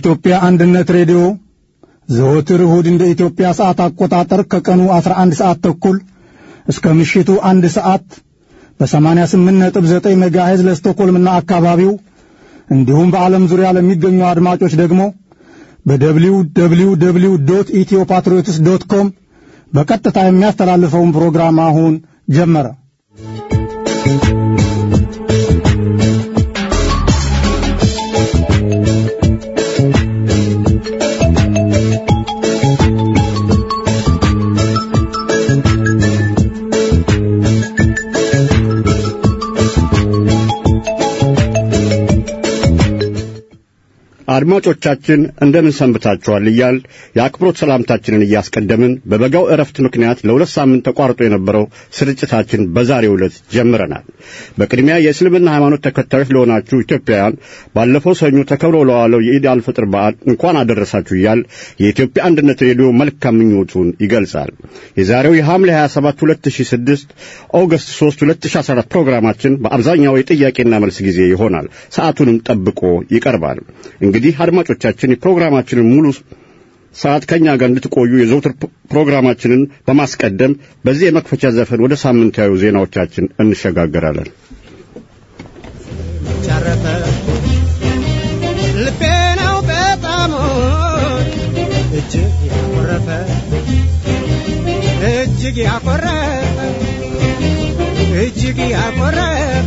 የኢትዮጵያ አንድነት ሬዲዮ ዘወትር እሁድ እንደ ኢትዮጵያ ሰዓት አቆጣጠር ከቀኑ 11 ሰዓት ተኩል እስከ ምሽቱ አንድ ሰዓት በ88.9 ሜጋሄዝ ለስቶኮልምና አካባቢው እንዲሁም በዓለም ዙሪያ ለሚገኙ አድማጮች ደግሞ በደብሊው ደብሊው ደብሊው ዶት ኢትዮ ፓትሪዮትስ ዶት ኮም በቀጥታ የሚያስተላልፈውን ፕሮግራም አሁን ጀመረ። አድማጮቻችን እንደምን ሰንብታችኋል እያል የአክብሮት ሰላምታችንን እያስቀደምን በበጋው ዕረፍት ምክንያት ለሁለት ሳምንት ተቋርጦ የነበረው ስርጭታችን በዛሬው ዕለት ጀምረናል። በቅድሚያ የእስልምና ሃይማኖት ተከታዮች ለሆናችሁ ኢትዮጵያውያን ባለፈው ሰኞ ተከብሮ ለዋለው የኢድ አልፍጥር በዓል እንኳን አደረሳችሁ እያል የኢትዮጵያ አንድነት ሬዲዮ መልካም ምኞቱን ይገልጻል። የዛሬው የሐምሌ 27 2006 ኦገስት 3 2014 ፕሮግራማችን በአብዛኛው የጥያቄና መልስ ጊዜ ይሆናል። ሰዓቱንም ጠብቆ ይቀርባል። እንግዲህ አድማጮቻችን የፕሮግራማችንን ሙሉ ሰዓት ከኛ ጋር እንድትቆዩ የዘውትር ፕሮግራማችንን በማስቀደም በዚህ የመክፈቻ ዘፈን ወደ ሳምንታዊ ዜናዎቻችን እንሸጋገራለን። ቻረፈ ልቤ ነው በጣም እጅግ ያኮረፈ እጅግ ያኮረፈ እጅግ ያኮረፈ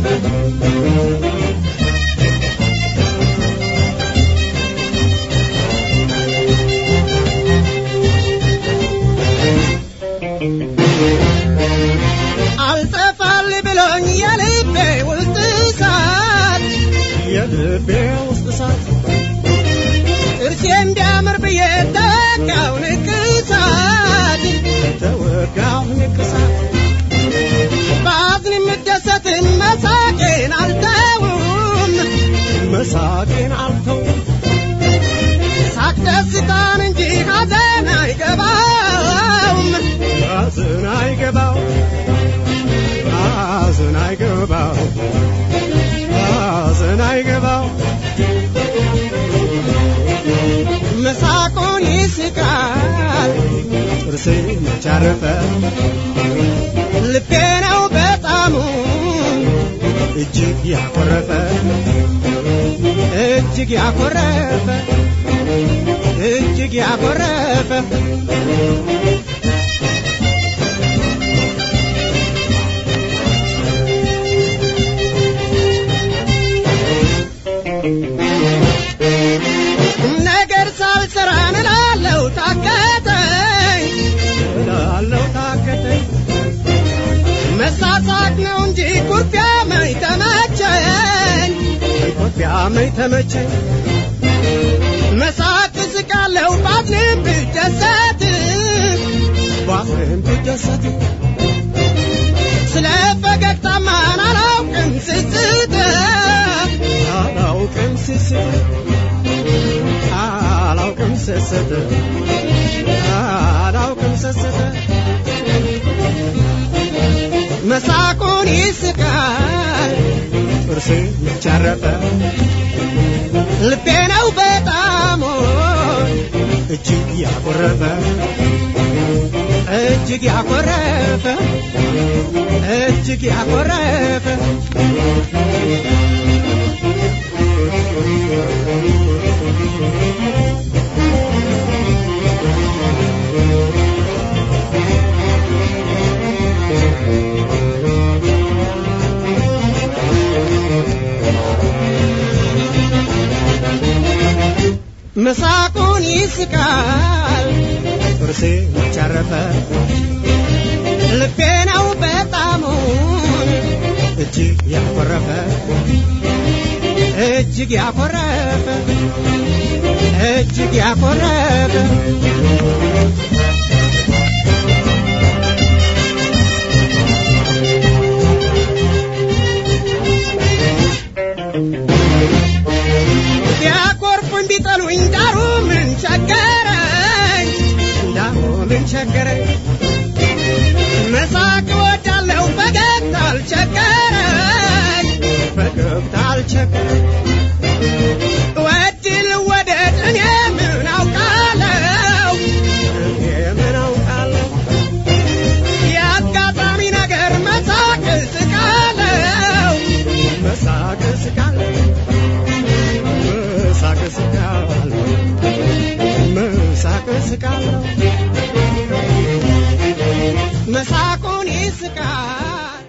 አልጠፋል ብሎኝ የልቤ ውስጥ እሳት የልቤ ውስጥ እሳት ጥርሴ እንዲያምር ብዬ ተወጋው ንቅሳት ተወጋው ንቅሳት በአዝን የምደሰትን መሳቄን አልተውም መሳቄን አልተውም ሳቅ ደስታን እንጂ ሐዘን አይገባውም ሐዘን አይገባው ሐዘን አይገባው ሐዘን አይገባው መሳቁን ይስቃል ጥርሴ መቻረፈ ልቤ ነው በጣሙ እጅግ ያኮረፈ እጅግ ያኮረፈ እጅግ ያኮረፈ ነገር ሳልሰራ እላለሁ ታከተኝ እላለሁ ታከተኝ መሳሳቅ ነው እንጂ ኩርፊያ መኝ ተመቸኝ ኩርፊያ መኝ ተመቸኝ መሳቅ እስቃለሁ ባዝንም ብደሰት ባዝንም ብደሰት ስለ ፈገግታማን አላውቅም ስስት አላውቅም ስስት አላውቅም ስስት አላውቅም ስስት መሳቁን ይስቃል ጥርሴ ይቻረፈ ልቤ ነው በጣም እጅግ ያኮረፈ እጅግ ያኮረፈ እጅግ ያኮረፈ መሳቁን ይስቃል ጥርሴ ቻረፈ ልቤ ነው በጣሙን እጅግ ያኮረፈ እጅግ ያኮረፈ እጅግ ያኮረፈ ቢያኮርፉኝ ቢጠሉኝ ዳሩ ምን ቸገረኝ ዳሩ ምን ቸገረኝ መሳቅ እወዳለሁ ፈገግታ አልቸገረኝ ፈገግታ አልቸገረኝ ወድ ልወደድ እኔ እስቃለሁ መሳቁን ይስቃል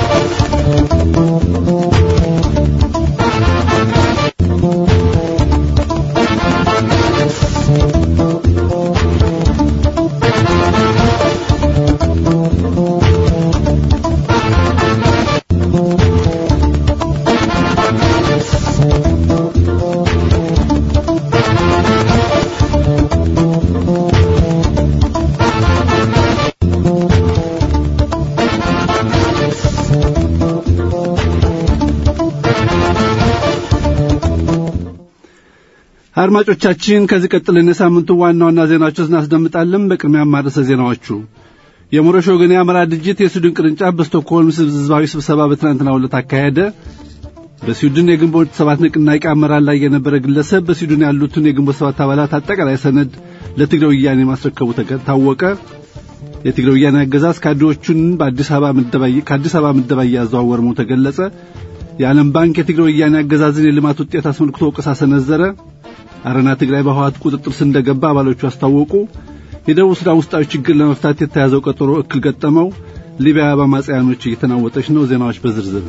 አድማጮቻችን ከዚህ ቀጥለን የሳምንቱ ዋና ዋና ዜናዎችን እናስደምጣለን። በቅድሚያ ማርዕሰ ዜናዎቹ የሞረሽ ወገን የአማራ ድርጅት የስዊድን ቅርንጫፍ በስቶክሆልም ህዝባዊ ስብሰባ በትናንትናው ዕለት አካሄደ። በስዊድን የግንቦት ሰባት ንቅናቄ አመራር ላይ የነበረ ግለሰብ በስዊድን ያሉትን የግንቦት ሰባት አባላት አጠቃላይ ሰነድ ለትግራይ ወያኔ ማስረከቡ ታወቀ። የትግራይ ወያኔ አገዛዝ ካድሬዎቹን በአዲስ አበባ ምደባ ከአዲስ አበባ ምደባ እያዘዋወረ መሆኑ ተገለጸ። የዓለም ባንክ የትግራይ ወያኔ አገዛዝን የልማት ውጤት አስመልክቶ ወቀሳ ሰነዘረ። አረና ትግራይ በህወሓት ቁጥጥር ስር እንደገባ አባሎቹ አስታወቁ። የደቡብ ሱዳን ውስጣዊ ችግር ለመፍታት የተያዘው ቀጠሮ እክል ገጠመው። ሊቢያ በአማጽያኖች እየተናወጠች ነው። ዜናዎች በዝርዝር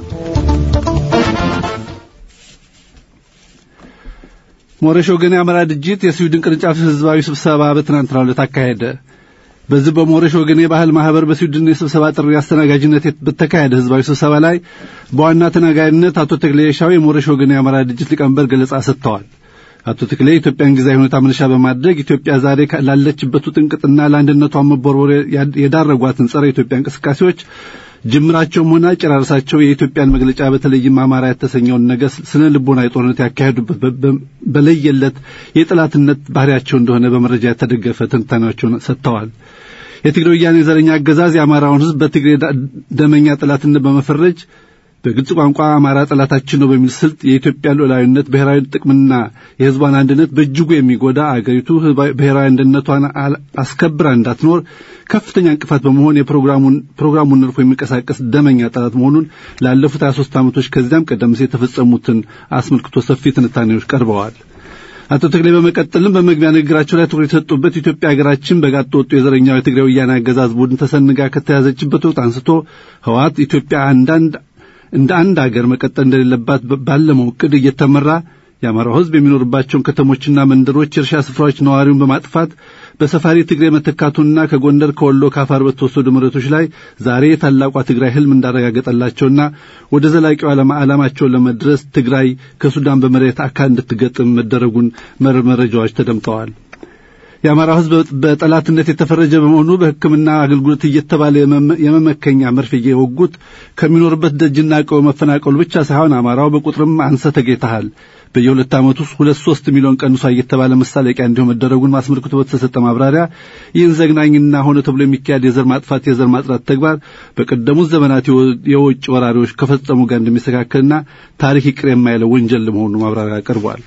ሞረሽ ወገን የአማራ ድርጅት የስዊድን ቅርንጫፍ ህዝባዊ ስብሰባ በትናንትናው ዕለት አካሄደ። በዚህ በሞረሽ ወገን የባህል ማህበር በስዊድን የስብሰባ ጥሪ አስተናጋጅነት በተካሄደ ህዝባዊ ስብሰባ ላይ በዋና ተናጋሪነት አቶ ተክሌ ሻው የሞረሽ ወገን የአማራ ድርጅት ሊቀመንበር ገለጻ ሰጥተዋል። አቶ ተክሌ ኢትዮጵያን ጊዜያዊ ሁኔታ መነሻ በማድረግ ኢትዮጵያ ዛሬ ላለችበት ውጥንቅጥና ለአንድነቷ መቦርቦር የዳረጓትን ጸረ ኢትዮጵያ እንቅስቃሴዎች ጅምራቸውም ሆነ ጨራርሳቸው የኢትዮጵያን መግለጫ በተለይም አማራ የተሰኘውን ነገር ስነ ልቦናዊ ጦርነት ያካሄዱበት በለየለት የጠላትነት ባህሪያቸው እንደሆነ በመረጃ የተደገፈ ትንታኔያቸውን ሰጥተዋል። የትግራይ ወያኔ ዘረኛ አገዛዝ የአማራውን ህዝብ በትግሬ ደመኛ ጠላትነት በመፈረጅ በግልጽ ቋንቋ አማራ ጠላታችን ነው በሚል ስልት የኢትዮጵያ ሉዓላዊነት፣ ብሔራዊ ጥቅምና የህዝቧን አንድነት በእጅጉ የሚጎዳ አገሪቱ ብሔራዊ አንድነቷን አስከብራ እንዳትኖር ከፍተኛ እንቅፋት በመሆን የፕሮግራሙን ፕሮግራሙን ነድፎ የሚንቀሳቀስ ደመኛ ጠላት መሆኑን ላለፉት 23 ዓመቶች ከዚያም ቀደም ሲል የተፈጸሙትን አስመልክቶ ሰፊ ትንታኔዎች ቀርበዋል። አቶ ተክሌ በመቀጠልም በመግቢያ ንግግራቸው ላይ ትኩረት የሰጡበት ኢትዮጵያ ሀገራችን በጋጥ ወጡ የዘረኛው የትግራይ ወያኔ አገዛዝ ቡድን ተሰንጋ ከተያዘችበት ወቅት አንስቶ ህወሓት ኢትዮጵያ አንዳንድ እንደ አንድ አገር መቀጠል እንደሌለባት ባለመው ዕቅድ እየተመራ የአማራው ህዝብ የሚኖርባቸውን ከተሞችና መንደሮች የእርሻ ስፍራዎች ነዋሪውን በማጥፋት በሰፋሪ ትግሬ መተካቱና ከጎንደር ከወሎ ከአፋር በተወሰዱ መሬቶች ላይ ዛሬ ታላቋ ትግራይ ህልም እንዳረጋገጠላቸውና ወደ ዘላቂው ዓላማቸውን ለመድረስ ትግራይ ከሱዳን በመሬት አካል እንድትገጥም መደረጉን መረጃዎች ተደምጠዋል። የአማራው ህዝብ በጠላትነት የተፈረጀ በመሆኑ በሕክምና አገልግሎት እየተባለ የመመከኛ መርፌ እየወጉት ከሚኖርበት ደጅና ቀው መፈናቀሉ ብቻ ሳይሆን አማራው በቁጥርም አንሰ ተገኝተሃል በየሁለት ዓመቱ ሁለት ሶስት ሚሊዮን ቀንሷ እየተባለ መሳለቂያ እንዲሁ መደረጉን ማስመልክቶ በተሰጠ ማብራሪያ ይህን ዘግናኝና ሆነ ተብሎ የሚካሄድ የዘር ማጥፋት የዘር ማጥራት ተግባር በቀደሙት ዘመናት የውጭ ወራሪዎች ከፈጸሙ ጋር እንደሚስተካከልና ታሪክ ይቅር የማይለው ወንጀል ለመሆኑ ማብራሪያ ቀርቧል።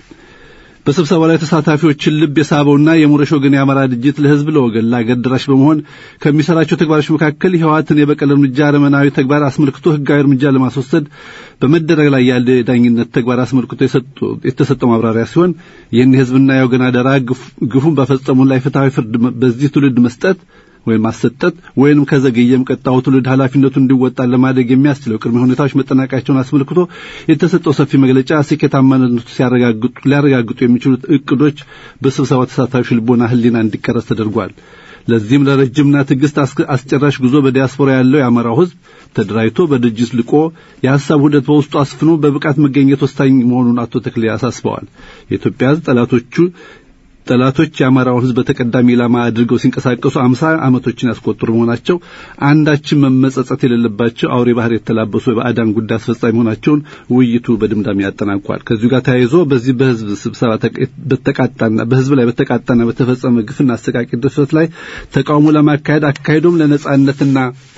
በስብሰባው ላይ ተሳታፊዎችን ልብ የሳበውና የሞረሽ ወገን የአማራ ድርጅት ለህዝብ ለወገን ለአገር ደራሽ በመሆን ከሚሰራቸው ተግባሮች መካከል የህወሓትን የበቀል እርምጃ አረመናዊ ተግባር አስመልክቶ ህጋዊ እርምጃ ለማስወሰድ በመደረግ ላይ ያለ የዳኝነት ተግባር አስመልክቶ የተሰጠው ማብራሪያ ሲሆን ይህን የህዝብና የወገን አደራ ግፉን በፈጸሙ ላይ ፍትሐዊ ፍርድ በዚህ ትውልድ መስጠት ወይም ማሰጠት ወይንም ከዘገየም ቀጣው ትውልድ ኃላፊነቱን እንዲወጣ ለማድረግ የሚያስችለው ቅድመ ሁኔታዎች መጠናቀቃቸውን አስመልክቶ የተሰጠው ሰፊ መግለጫ ስኬታማነቱ ሲያረጋግጡ ሊያረጋግጡ የሚችሉት እቅዶች በስብሰባው ተሳታፊዎች ልቦና ህሊና እንዲቀረጽ ተደርጓል። ለዚህም ለረጅምና ትዕግስት አስጨራሽ ጉዞ በዲያስፖራ ያለው የአማራው ህዝብ ተደራጅቶ በድርጅት ልቆ የሀሳብ ውህደት በውስጡ አስፍኖ በብቃት መገኘት ወሳኝ መሆኑን አቶ ተክሌ አሳስበዋል። የኢትዮጵያ ህዝብ ጠላቶቹ ጠላቶች የአማራውን ህዝብ በተቀዳሚ ኢላማ አድርገው ሲንቀሳቀሱ አምሳ ዓመቶችን ያስቆጠሩ መሆናቸው አንዳችን መመጸጸት የሌለባቸው አውሬ ባህር የተላበሱ የባዕዳን ጉዳይ አስፈጻሚ መሆናቸውን ውይይቱ በድምዳሜ ያጠናቋል። ከዚሁ ጋር ተያይዞ በዚህ በህዝብ ስብሰባ በተቃጣና በህዝብ ላይ በተቃጣና በተፈጸመ ግፍና አሰቃቂ ድፍረት ላይ ተቃውሞ ለማካሄድ አካሄዶም ለነጻነትና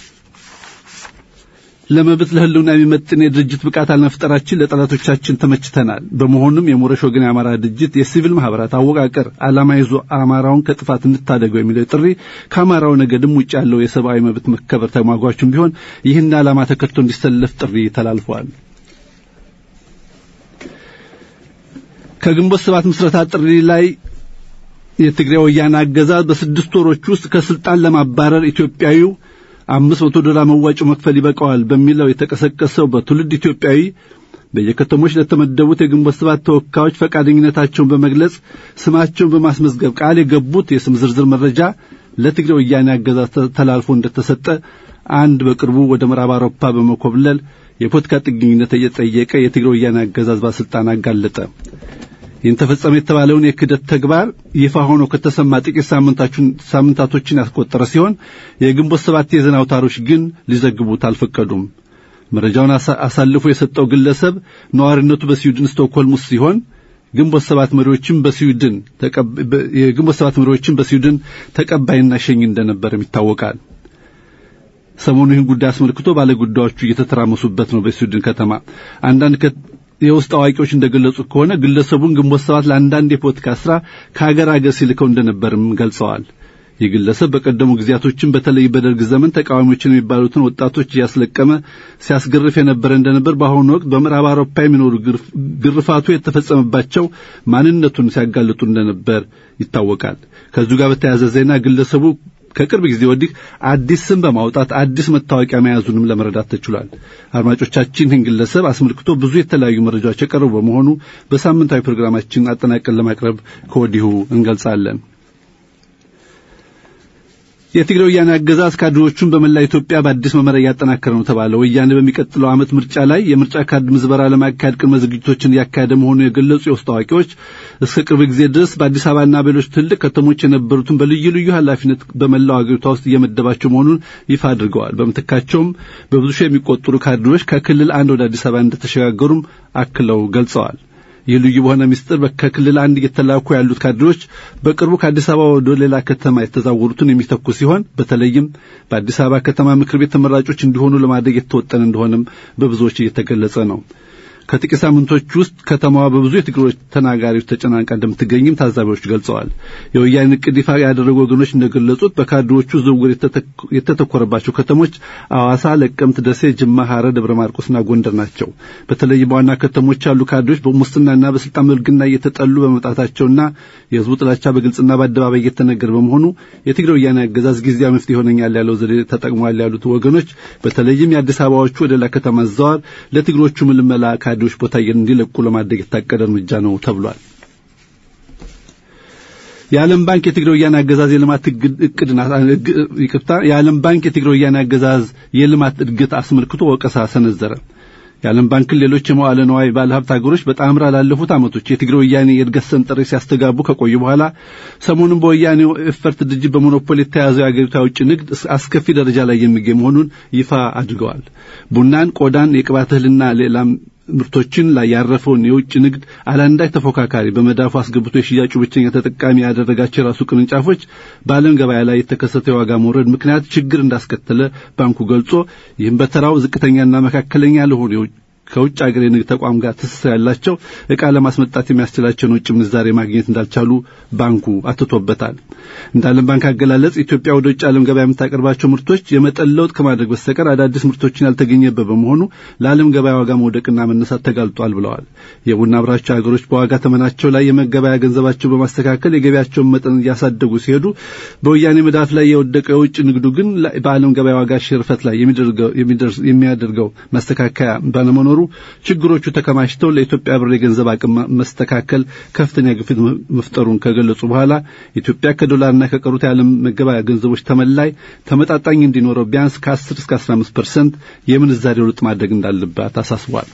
ለመብት ለህልውና የሚመጥን የድርጅት ብቃት አለመፍጠራችን ለጠላቶቻችን ተመችተናል። በመሆኑም የሞረሽ ወገን የአማራ ድርጅት የሲቪል ማህበራት አወቃቀር ዓላማ ይዞ አማራውን ከጥፋት እንታደገው የሚለው ጥሪ ከአማራው ነገድም ውጭ ያለው የሰብአዊ መብት መከበር ተሟጓቹም ቢሆን ይህን ዓላማ ተከትሎ እንዲሰለፍ ጥሪ ተላልፈዋል። ከግንቦት ሰባት ምስረታ ጥሪ ላይ የትግራይ ወያነ አገዛዝ በስድስት ወሮች ውስጥ ከስልጣን ለማባረር ኢትዮጵያዊው አምስት መቶ ዶላር መዋጮ መክፈል ይበቃዋል በሚለው የተቀሰቀሰው በትውልድ ኢትዮጵያዊ በየከተሞች ለተመደቡት የግንቦት ሰባት ተወካዮች ፈቃደኝነታቸውን በመግለጽ ስማቸውን በማስመዝገብ ቃል የገቡት የስም ዝርዝር መረጃ ለትግራይ ወያኔ አገዛዝ ተላልፎ እንደተሰጠ አንድ በቅርቡ ወደ ምዕራብ አውሮፓ በመኮብለል የፖለቲካ ጥገኝነት እየጠየቀ የትግራይ ወያኔ አገዛዝ ባለስልጣን አጋለጠ። ይህን ተፈጸመ የተባለውን የክደት ተግባር ይፋ ሆኖ ከተሰማ ጥቂት ሳምንታቶችን ያስቆጠረ ሲሆን የግንቦት ሰባት የዜና አውታሮች ግን ሊዘግቡት አልፈቀዱም። መረጃውን አሳልፎ የሰጠው ግለሰብ ነዋሪነቱ በስዊድን ስቶክሆልም ውስጥ ሲሆን ግንቦት ሰባት መሪዎችም በስዊድን የግንቦት ሰባት መሪዎችም በስዊድን ተቀባይና ሸኝ እንደነበርም ይታወቃል። ሰሞኑ ይህን ጉዳይ አስመልክቶ ባለጉዳዮቹ እየተተራመሱበት ነው። በስዊድን ከተማ አንዳንድ የውስጥ አዋቂዎች እንደገለጹት ከሆነ ግለሰቡን ግንቦት ሰባት ለአንዳንድ የፖለቲካ ስራ ከሀገር ሀገር ሲልከው እንደነበርም ገልጸዋል። ይህ ግለሰብ በቀደሙ ጊዜያቶችን በተለይ በደርግ ዘመን ተቃዋሚዎችን የሚባሉትን ወጣቶች እያስለቀመ ሲያስገርፍ የነበረ እንደነበር፣ በአሁኑ ወቅት በምዕራብ አውሮፓ የሚኖሩ ግርፋቱ የተፈጸመባቸው ማንነቱን ሲያጋልጡ እንደነበር ይታወቃል። ከዚሁ ጋር በተያያዘ ዜና ግለሰቡ ከቅርብ ጊዜ ወዲህ አዲስ ስም በማውጣት አዲስ መታወቂያ መያዙንም ለመረዳት ተችሏል። አድማጮቻችን ይህን ግለሰብ አስመልክቶ ብዙ የተለያዩ መረጃዎች የቀረቡ በመሆኑ በሳምንታዊ ፕሮግራማችን አጠናቀን ለማቅረብ ከወዲሁ እንገልጻለን። የትግራይ ወያኔ አገዛዝ ካድሬዎቹን በመላ ኢትዮጵያ በአዲስ መመሪያ እያጠናከረ ነው ተባለ። ወያኔ በሚቀጥለው ዓመት ምርጫ ላይ የምርጫ ካርድ ምዝበራ ለማካሄድ ቅድመ ዝግጅቶችን እያካሄደ መሆኑን የገለጹ የውስጥ አዋቂዎች እስከ ቅርብ ጊዜ ድረስ በአዲስ አበባና በሌሎች ትልቅ ከተሞች የነበሩትን በልዩ ልዩ ኃላፊነት በመላው አገሪቷ ውስጥ እየመደባቸው መሆኑን ይፋ አድርገዋል። በምትካቸውም በብዙ ሺህ የሚቆጠሩ ካድሬዎች ከክልል አንድ ወደ አዲስ አበባ እንደተሸጋገሩም አክለው ገልጸዋል። ይህ ልዩ በሆነ ምስጢር ከክልል አንድ እየተላኩ ያሉት ካድሬዎች በቅርቡ ከአዲስ አበባ ወደ ሌላ ከተማ የተዛወሩትን የሚተኩ ሲሆን በተለይም በአዲስ አበባ ከተማ ምክር ቤት ተመራጮች እንዲሆኑ ለማድረግ የተወጠነ እንደሆነም በብዙዎች እየተገለጸ ነው። ከጥቂት ሳምንቶች ውስጥ ከተማዋ በብዙ የትግሮች ተናጋሪዎች ተጨናንቃ እንደምትገኝም ታዛቢዎች ገልጸዋል። የወያኔ ዕቅድ ይፋ ያደረጉ ወገኖች እንደገለጹት በካድሬዎቹ ዝውውር የተተኮረባቸው ከተሞች አዋሳ፣ ለቀምት፣ ደሴ፣ ጅማ፣ ሐረር፣ ደብረ ማርቆስና ጎንደር ናቸው። በተለይም በዋና ከተሞች ያሉ ካድሬዎች በሙስናና በስልጣን ብልግና እየተጠሉ በመምጣታቸውና የህዝቡ ጥላቻ በግልጽና በአደባባይ እየተነገረ በመሆኑ የትግራይ ወያኔ አገዛዝ ጊዜያዊ መፍትሄ ይሆነኛል ያለው ዘዴ ተጠቅሟል ያሉት ወገኖች በተለይም የአዲስ አበባዎቹ ወደ ሌላ ከተማ ዘዋር ለትግሮቹ ምልመላ ካድሬዎች ቦታ እንዲለቁ ለማድረግ የታቀደ እርምጃ ነው ተብሏል። የዓለም ባንክ የትግራይ ወያኔ አገዛዝ የልማት እቅድና ይቅርታ፣ የዓለም ባንክ የትግራይ ወያኔ አገዛዝ የልማት እድገት አስመልክቶ ወቀሳ ሰነዘረ። የዓለም ባንክን ሌሎች የመዋለ ነዋይ ባለሀብት ሀገሮች በጣምራ ላለፉት ዓመቶች የትግራይ ወያኔ የእድገት ሰንጠሬ ሲያስተጋቡ ከቆዩ በኋላ ሰሞኑን በወያኔው ኤፈርት ድርጅት በሞኖፖል የተያዘው የአገሪቷ የውጭ ንግድ አስከፊ ደረጃ ላይ የሚገኝ መሆኑን ይፋ አድርገዋል። ቡናን፣ ቆዳን፣ የቅባት እህልና ሌላም ምርቶችን ላይ ያረፈውን የውጭ ንግድ አላንዳች ተፎካካሪ በመዳፉ አስገብቶ የሽያጩ ብቸኛ ተጠቃሚ ያደረጋቸው የራሱ ቅርንጫፎች በዓለም ገበያ ላይ የተከሰተው የዋጋ መውረድ ምክንያት ችግር እንዳስከተለ ባንኩ ገልጾ ይህም በተራው ዝቅተኛና መካከለኛ ለሆኑ ከውጭ ሀገር የንግድ ተቋም ጋር ትስስር ያላቸው ዕቃ ለማስመጣት የሚያስችላቸውን ውጭ ምንዛሬ ማግኘት እንዳልቻሉ ባንኩ አትቶበታል። እንደ ዓለም ባንክ አገላለጽ ኢትዮጵያ ወደ ውጭ ዓለም ገበያ የምታቀርባቸው ምርቶች የመጠን ለውጥ ከማድረግ በስተቀር አዳዲስ ምርቶችን ያልተገኘበት በመሆኑ ለዓለም ገበያ ዋጋ መውደቅና መነሳት ተጋልጧል ብለዋል። የቡና አምራች ሀገሮች በዋጋ ተመናቸው ላይ የመገበያ ገንዘባቸው በማስተካከል የገበያቸውን መጠን እያሳደጉ ሲሄዱ፣ በወያኔ መዳፍ ላይ የወደቀው የውጭ ንግዱ ግን በዓለም ገበያ ዋጋ ሽርፈት ላይ የሚያደርገው ማስተካከያ ባለመኖሩ ችግሮቹ ተከማችተው ለኢትዮጵያ ብር የገንዘብ አቅም መስተካከል ከፍተኛ ግፊት መፍጠሩን ከገለጹ በኋላ ኢትዮጵያ ከዶላርና ከቀሩት የዓለም መገበያ ገንዘቦች ተመላይ ተመጣጣኝ እንዲኖረው ቢያንስ ከ10 እስከ 15 ፐርሰንት የምንዛሬ ለውጥ ማድረግ እንዳለባት አሳስቧል።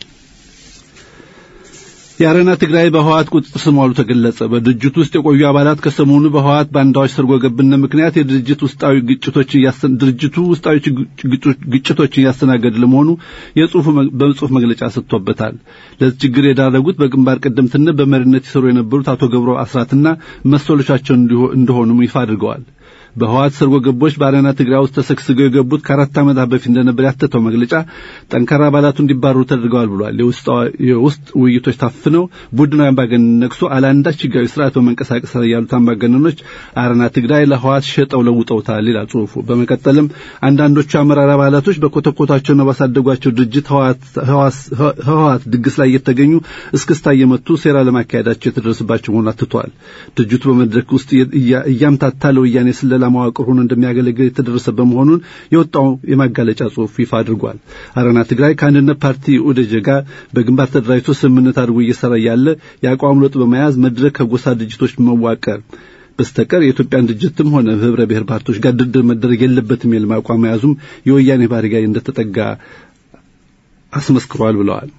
የአረና ትግራይ በህወሓት ቁጥጥር ስር መዋሉ ተገለጸ። በድርጅቱ ውስጥ የቆዩ አባላት ከሰሞኑ በህወሓት ባንዳዎች ሰርጎ ገብነት ምክንያት የድርጅት ውስጣዊ ግጭቶችን ድርጅቱ ውስጣዊ ግጭቶችን እያስተናገደ ለመሆኑ የጽሁፍ በጽሁፍ መግለጫ ሰጥቶበታል። ለዚህ ችግር የዳረጉት በግንባር ቀደምትነት በመሪነት ይሰሩ የነበሩት አቶ ገብሩ አስራትና መሰሎቻቸው እንደሆኑም ይፋ አድርገዋል። በህዋት ሰርጎ ገቦች በአረና ትግራይ ውስጥ ተሰግስገው የገቡት ከአራት ዓመታት በፊት እንደነበር ያተተው መግለጫ ጠንካራ አባላቱ እንዲባረሩ ተደርገዋል ብሏል። የውስጥ ውይይቶች ታፍነው ቡድናዊ አምባገነን ነግሶ አለአንዳች ህጋዊ ስርዓት በመንቀሳቀስ ላይ ያሉት አምባገነኖች አረና ትግራይ ለህዋት ሸጠው ለውጠውታል ይላል ጽሁፉ። በመቀጠልም አንዳንዶቹ አመራር አባላቶች በኮተኮታቸውና ባሳደጓቸው ድርጅት ህወሀት ድግስ ላይ እየተገኙ እስክስታ እየመቱ ሴራ ለማካሄዳቸው የተደረሰባቸው መሆኑን አትተዋል። ድርጅቱ በመድረክ ውስጥ እያምታታ ለወያኔ ስለላ መዋቅር ሆኖ እንደሚያገለግል የተደረሰበት መሆኑን የወጣው የማጋለጫ ጽሁፍ ይፋ አድርጓል። አረና ትግራይ ከአንድነት ፓርቲ ኦደጀ ጋር በግንባር ተደራጅቶ ስምምነት አድርጎ እየሰራ ያለ የአቋም ለውጥ በመያዝ መድረክ ከጎሳ ድርጅቶች መዋቀር በስተቀር የኢትዮጵያን ድርጅትም ሆነ ህብረ ብሔር ፓርቲዎች ጋር ድርድር መደረግ የለበትም የሚል አቋም መያዙም የወያኔ ባህሪ ጋር እንደተጠጋ አስመስክሯል ብለዋል።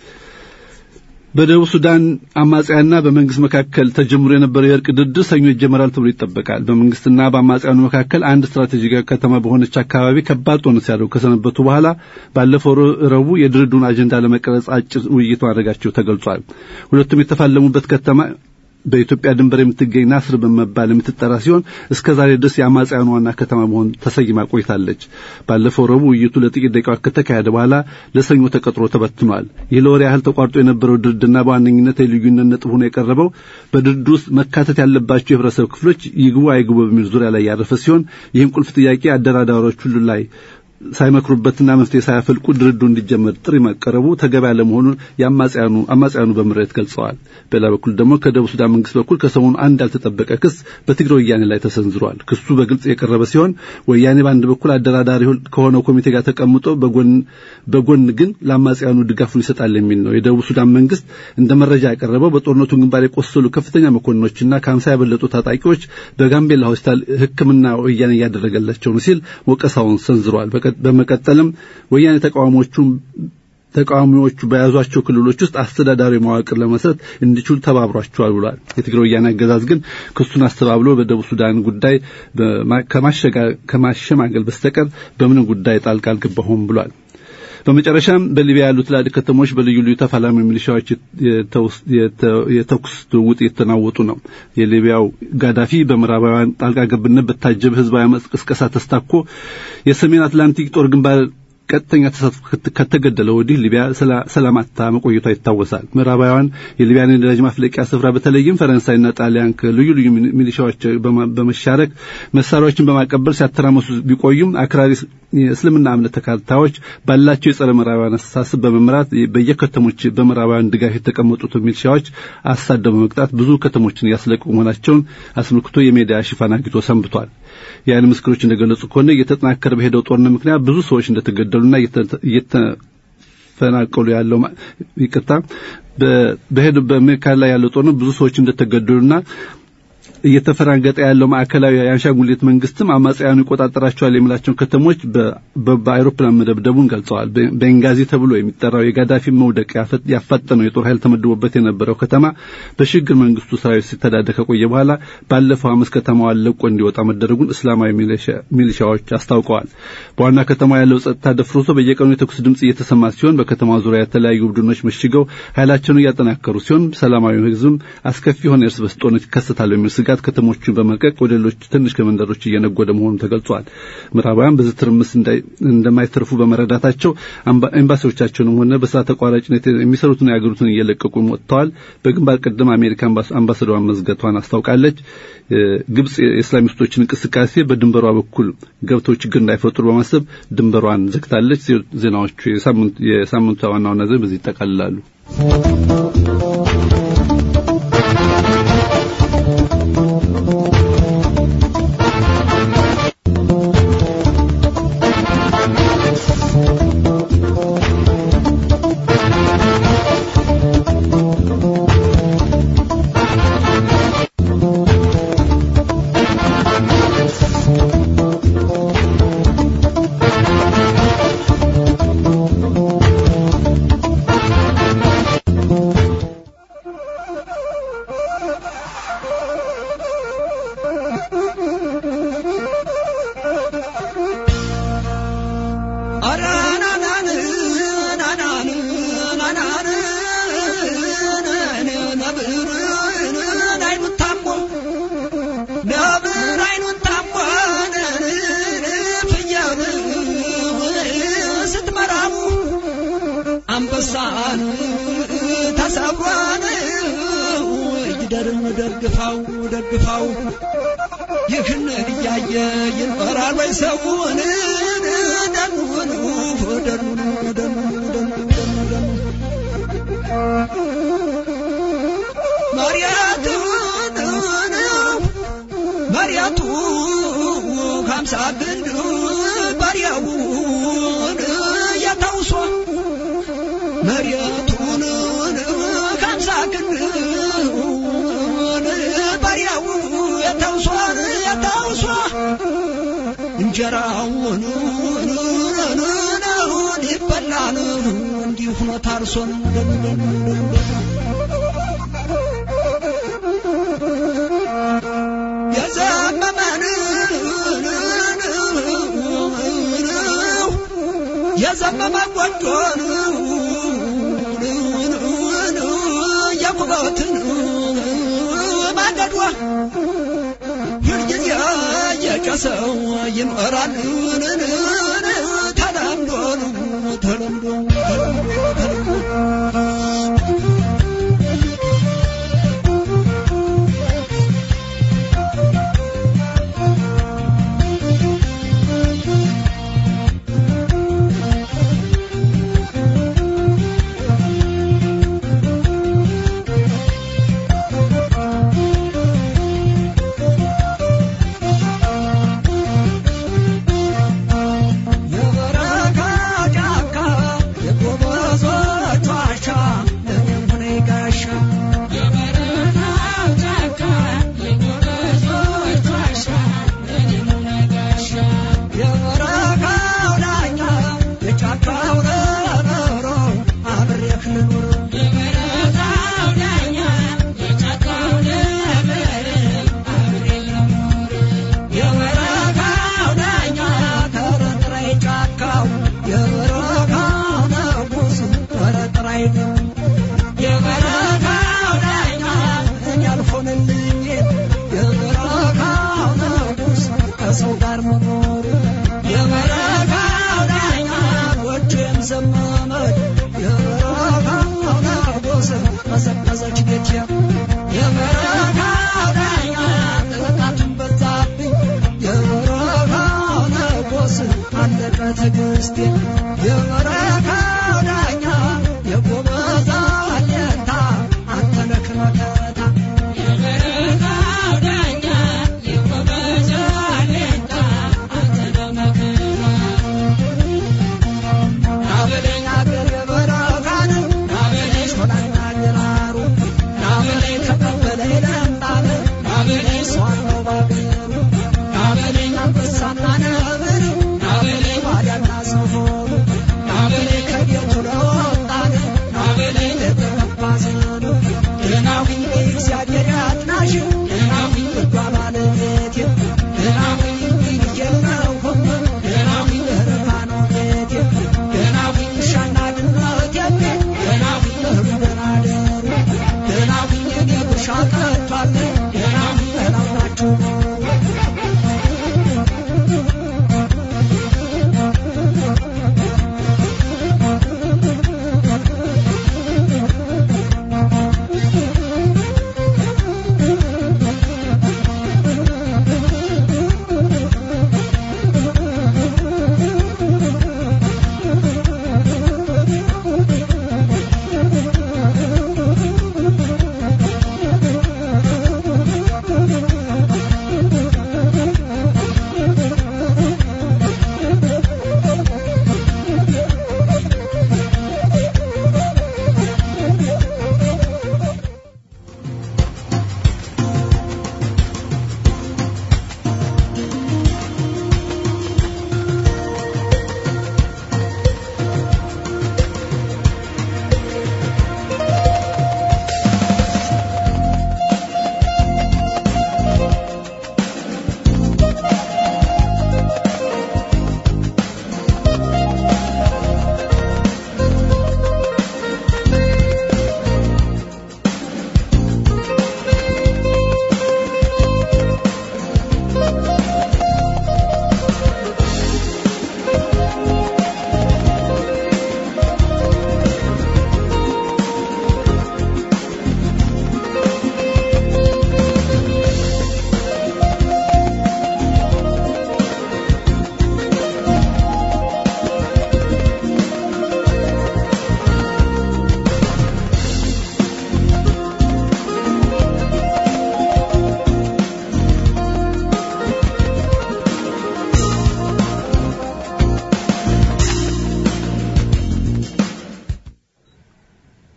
በደቡብ ሱዳን አማጽያንና በመንግስት መካከል ተጀምሮ የነበረው የእርቅ ድርድር ሰኞ ይጀመራል ተብሎ ይጠበቃል። በመንግስትና በአማጽያኑ መካከል አንድ ስትራቴጂካዊ ከተማ በሆነች አካባቢ ከባድ ጦርነት ሲያደርጉ ከሰነበቱ በኋላ ባለፈው ረቡዕ የድርድሩን አጀንዳ ለመቀረጽ አጭር ውይይት ማድረጋቸው ተገልጿል። ሁለቱም የተፋለሙበት ከተማ በኢትዮጵያ ድንበር የምትገኝ ናስር በመባል የምትጠራ ሲሆን እስከ ዛሬ ድረስ የአማጽያኑ ዋና ከተማ መሆን ተሰይማ ቆይታለች። ባለፈው ረቡዕ ውይይቱ ለጥቂት ደቂቃዎች ከተካሄደ በኋላ ለሰኞ ተቀጥሮ ተበትኗል። ይህ ለወር ያህል ተቋርጦ የነበረው ድርድርና በዋነኝነት የልዩነት ነጥብ ሆኖ የቀረበው በድርድር ውስጥ መካተት ያለባቸው የህብረተሰብ ክፍሎች ይግቡ አይግቡ በሚል ዙሪያ ላይ ያረፈ ሲሆን ይህም ቁልፍ ጥያቄ አደራዳሪዎች ሁሉ ላይ ሳይመክሩበትና መፍትሄ ሳያፈልቁ ድርድሩ እንዲጀመር ጥሪ መቀረቡ ተገቢ ያለመሆኑን የአማጽያኑ አማጽያኑ በምሬት ገልጸዋል። በሌላ በኩል ደግሞ ከደቡብ ሱዳን መንግስት በኩል ከሰሞኑ አንድ ያልተጠበቀ ክስ በትግራይ ወያኔ ላይ ተሰንዝሯል። ክሱ በግልጽ የቀረበ ሲሆን ወያኔ በአንድ በኩል አደራዳሪ ከሆነው ኮሚቴ ጋር ተቀምጦ በጎን በጎን ግን ለአማጽያኑ ድጋፉን ይሰጣል የሚል ነው። የደቡብ ሱዳን መንግስት እንደ መረጃ ያቀረበው በጦርነቱ ግንባር የቆሰሉ ከፍተኛ መኮንኖችና ከሀምሳ ያበለጡ ታጣቂዎች በጋምቤላ ሆስፒታል ሕክምና ወያኔ እያደረገላቸው ነው ሲል ወቀሳውን ሰንዝሯል። በመቀጠልም ወያኔ ተቃዋሚዎቹን ተቃዋሚዎቹ በያዟቸው ክልሎች ውስጥ አስተዳዳሪ መዋቅር ለመስረት እንዲችሉ ተባብሯቸዋል ብሏል። የትግራይ ወያኔ አገዛዝ ግን ክሱን አስተባብሎ በደቡብ ሱዳን ጉዳይ ከማሸማገል በስተቀር በምንም ጉዳይ ጣልቃ አልገባሁም ብሏል። በመጨረሻም በሊቢያ ያሉ ትላልቅ ከተሞች በልዩ ልዩ ተፋላሚ ሚሊሻዎች የተኩስ ልውውጥ እየተናወጡ ነው። የሊቢያው ጋዳፊ በምዕራባውያን ጣልቃ ገብነት በታጀበ ህዝባዊ አመፅ ቅስቀሳ ተስታኮ የሰሜን አትላንቲክ ጦር ግንባር ቀጥተኛ ተሳትፎ ከተገደለ ወዲህ ሊቢያ ሰላማታ መቆየቷ ይታወሳል። ምዕራባውያን የሊቢያን የነዳጅ ማፍለቂያ ስፍራ በተለይም ፈረንሳይና ጣሊያን ከልዩ ልዩ ሚሊሻዎች በመሻረክ መሳሪያዎችን በማቀበል ሲያተራመሱ ቢቆዩም አክራሪ የእስልምና እምነት ተከታዮች ባላቸው የጸረ ምዕራባውያን አስተሳሰብ በመምራት በየከተሞች በምዕራባውያን ድጋፍ የተቀመጡት ሚሊሻዎች አሳደው በመቅጣት ብዙ ከተሞችን እያስለቀቁ መሆናቸውን አስመልክቶ የሚዲያ ሽፋን አግኝቶ ሰንብቷል። የዓይን ምስክሮች እንደገለጹ ከሆነ እየተጠናከረ በሄደው ጦርነት ምክንያት ብዙ ሰዎች እንደተገደሉና እየተፈናቀሉ ያለው ይቅርታ በሄዱ በሜካል ላይ ያለው ጦርነት ብዙ ሰዎች እንደተገደሉና እየተፈራገጠ ያለው ማዕከላዊ የአንሻንጉሊት መንግስትም አማጽያኑ ይቆጣጠራቸዋል የሚላቸውን ከተሞች በአይሮፕላን መደብደቡን ገልጸዋል። ቤንጋዚ ተብሎ የሚጠራው የጋዳፊ መውደቅ ያፋጠነው የጦር ኃይል ተመድቦበት የነበረው ከተማ በሽግግር መንግስቱ ሰራዊት ሲተዳደር ከቆየ በኋላ ባለፈው ሐሙስ ከተማዋን ለቆ እንዲወጣ መደረጉን እስላማዊ ሚሊሻዎች አስታውቀዋል። በዋና ከተማ ያለው ጸጥታ ደፍርሶ በየቀኑ የተኩስ ድምጽ እየተሰማ ሲሆን በከተማ ዙሪያ የተለያዩ ቡድኖች መሽገው ኃይላቸውን እያጠናከሩ ሲሆን ሰላማዊ ህዝብም አስከፊ የሆነ እርስ በርስ ጦርነት ይከሰታል የሚል ስጋት ከተሞቹን በመልቀቅ ወደ ሌሎች ትንሽ ከመንደሮች እየነጎደ መሆኑን ተገልጿል። ምዕራባውያን በዚህ ትርምስ እንደማይተርፉ በመረዳታቸው ኤምባሲዎቻቸውንም ሆነ በስራ ተቋራጭነት የሚሰሩትን የአገሪቱን እየለቀቁ ወጥተዋል። በግንባር ቀደም አሜሪካ አምባሳደሯን መዝገቷን አስታውቃለች። ግብጽ የእስላሚስቶችን እንቅስቃሴ በድንበሯ በኩል ገብተው ችግር እንዳይፈጥሩ በማሰብ ድንበሯን ዘግታለች። ዜናዎቹ የሳምንቱ ዋና ዋና ዜና በዚህ ይጠቃልላሉ። ተሰብሯን ተሰብሯን ይደርም ደግፋው ደግፋው ይህን እያየ ይኖራል ወይ ሰውን ደኑን ደኑን ደኑን ደኑን ደኑን ማርያቱን ማርያቱ ከምሳ ግንድ ባሪያውን ያታውሷ መሬቱን ከምሳ ግንድ ባሪያው ያታውሷ ያታውሷ እንጀራውን ይበላን እንዲሁ ሆኖ ታርሶን የዘመመን የዘመመ ጎጆን የኩበትን ማገዷ ሁልጊዜ የጨሰው ይኖራል ተለምዶ ተለምዶ ተለምዶ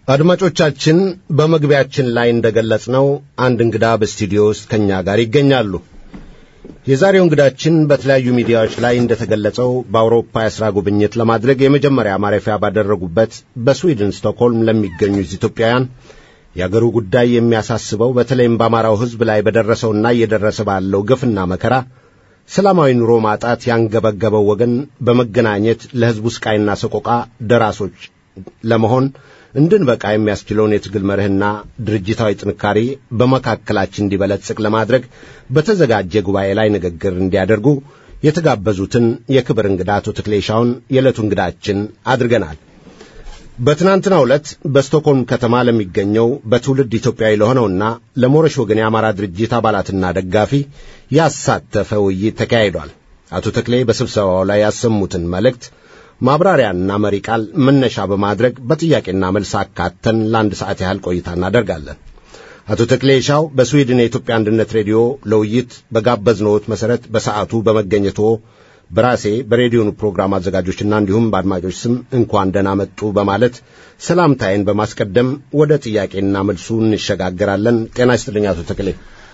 አድማጮቻችን በመግቢያችን ላይ እንደገለጽነው አንድ እንግዳ በስቱዲዮ ውስጥ ከእኛ ጋር ይገኛሉ። የዛሬው እንግዳችን በተለያዩ ሚዲያዎች ላይ እንደተገለጸው በአውሮፓ የሥራ ጉብኝት ለማድረግ የመጀመሪያ ማረፊያ ባደረጉበት በስዊድን ስቶክሆልም ለሚገኙ ኢትዮጵያውያን የአገሩ ጉዳይ የሚያሳስበው በተለይም በአማራው ሕዝብ ላይ በደረሰውና እየደረሰ ባለው ግፍና መከራ ሰላማዊ ኑሮ ማጣት ያንገበገበው ወገን በመገናኘት ለሕዝቡ ስቃይና ሰቆቃ ደራሶች ለመሆን እንድንበቃ የሚያስችለውን የትግል መርህና ድርጅታዊ ጥንካሬ በመካከላችን እንዲበለጽግ ለማድረግ በተዘጋጀ ጉባኤ ላይ ንግግር እንዲያደርጉ የተጋበዙትን የክብር እንግዳ አቶ ተክሌሻውን የዕለቱ እንግዳችን አድርገናል። በትናንትናው ዕለት በስቶክሆልም ከተማ ለሚገኘው በትውልድ ኢትዮጵያዊ ለሆነውና ለሞረሽ ወገን የአማራ ድርጅት አባላትና ደጋፊ ያሳተፈ ውይይት ተካሂዷል። አቶ ተክሌ በስብሰባው ላይ ያሰሙትን መልእክት ማብራሪያና መሪ ቃል መነሻ በማድረግ በጥያቄና መልስ አካተን ለአንድ ሰዓት ያህል ቆይታ እናደርጋለን። አቶ ተክሌ ሻው በስዊድን የኢትዮጵያ አንድነት ሬዲዮ ለውይይት በጋበዝነዎት መሠረት በሰዓቱ በመገኘቶ በራሴ በሬዲዮኑ ፕሮግራም አዘጋጆችና እንዲሁም በአድማጮች ስም እንኳን ደህና መጡ በማለት ሰላምታዬን በማስቀደም ወደ ጥያቄና መልሱ እንሸጋገራለን። ጤና ይስጥልኝ አቶ ተክሌ።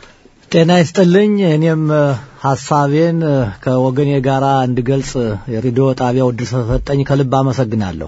ጤና ይስጥልኝ። እኔም ሐሳቤን ከወገኔ ጋር እንድገልጽ የሬዲዮ ጣቢያው ዕድል ስለሰጠኝ ከልብ አመሰግናለሁ።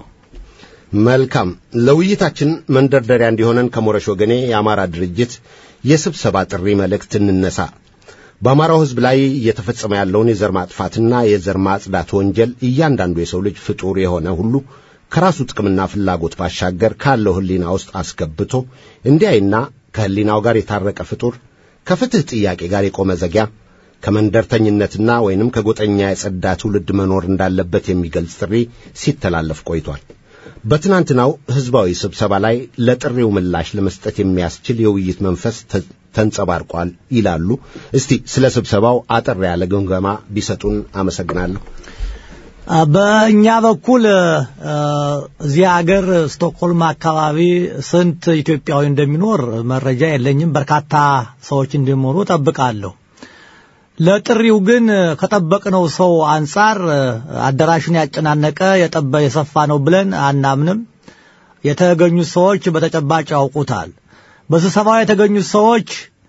መልካም። ለውይይታችን መንደርደሪያ እንዲሆነን ከሞረሽ ወገኔ የአማራ ድርጅት የስብሰባ ጥሪ መልእክት እንነሳ። በአማራው ሕዝብ ላይ እየተፈጸመ ያለውን የዘር ማጥፋትና የዘር ማጽዳት ወንጀል እያንዳንዱ የሰው ልጅ ፍጡር የሆነ ሁሉ ከራሱ ጥቅምና ፍላጎት ባሻገር ካለው ሕሊና ውስጥ አስገብቶ እንዲያይና ከሕሊናው ጋር የታረቀ ፍጡር ከፍትሕ ጥያቄ ጋር የቆመ ዘጊያ ከመንደርተኝነትና ወይንም ከጎጠኛ የጸዳ ትውልድ መኖር እንዳለበት የሚገልጽ ጥሪ ሲተላለፍ ቆይቷል። በትናንትናው ሕዝባዊ ስብሰባ ላይ ለጥሪው ምላሽ ለመስጠት የሚያስችል የውይይት መንፈስ ተንጸባርቋል ይላሉ። እስቲ ስለ ስብሰባው አጠር ያለ ግምገማ ቢሰጡን አመሰግናለሁ። በእኛ በኩል እዚህ ሀገር ስቶክሆልም አካባቢ ስንት ኢትዮጵያዊ እንደሚኖር መረጃ የለኝም። በርካታ ሰዎች እንደሚኖሩ ጠብቃለሁ። ለጥሪው ግን ከጠበቅነው ሰው አንጻር አዳራሹን ያጨናነቀ የጠበ የሰፋ ነው ብለን አናምንም። የተገኙት ሰዎች በተጨባጭ ያውቁታል። በስብሰባው የተገኙት ሰዎች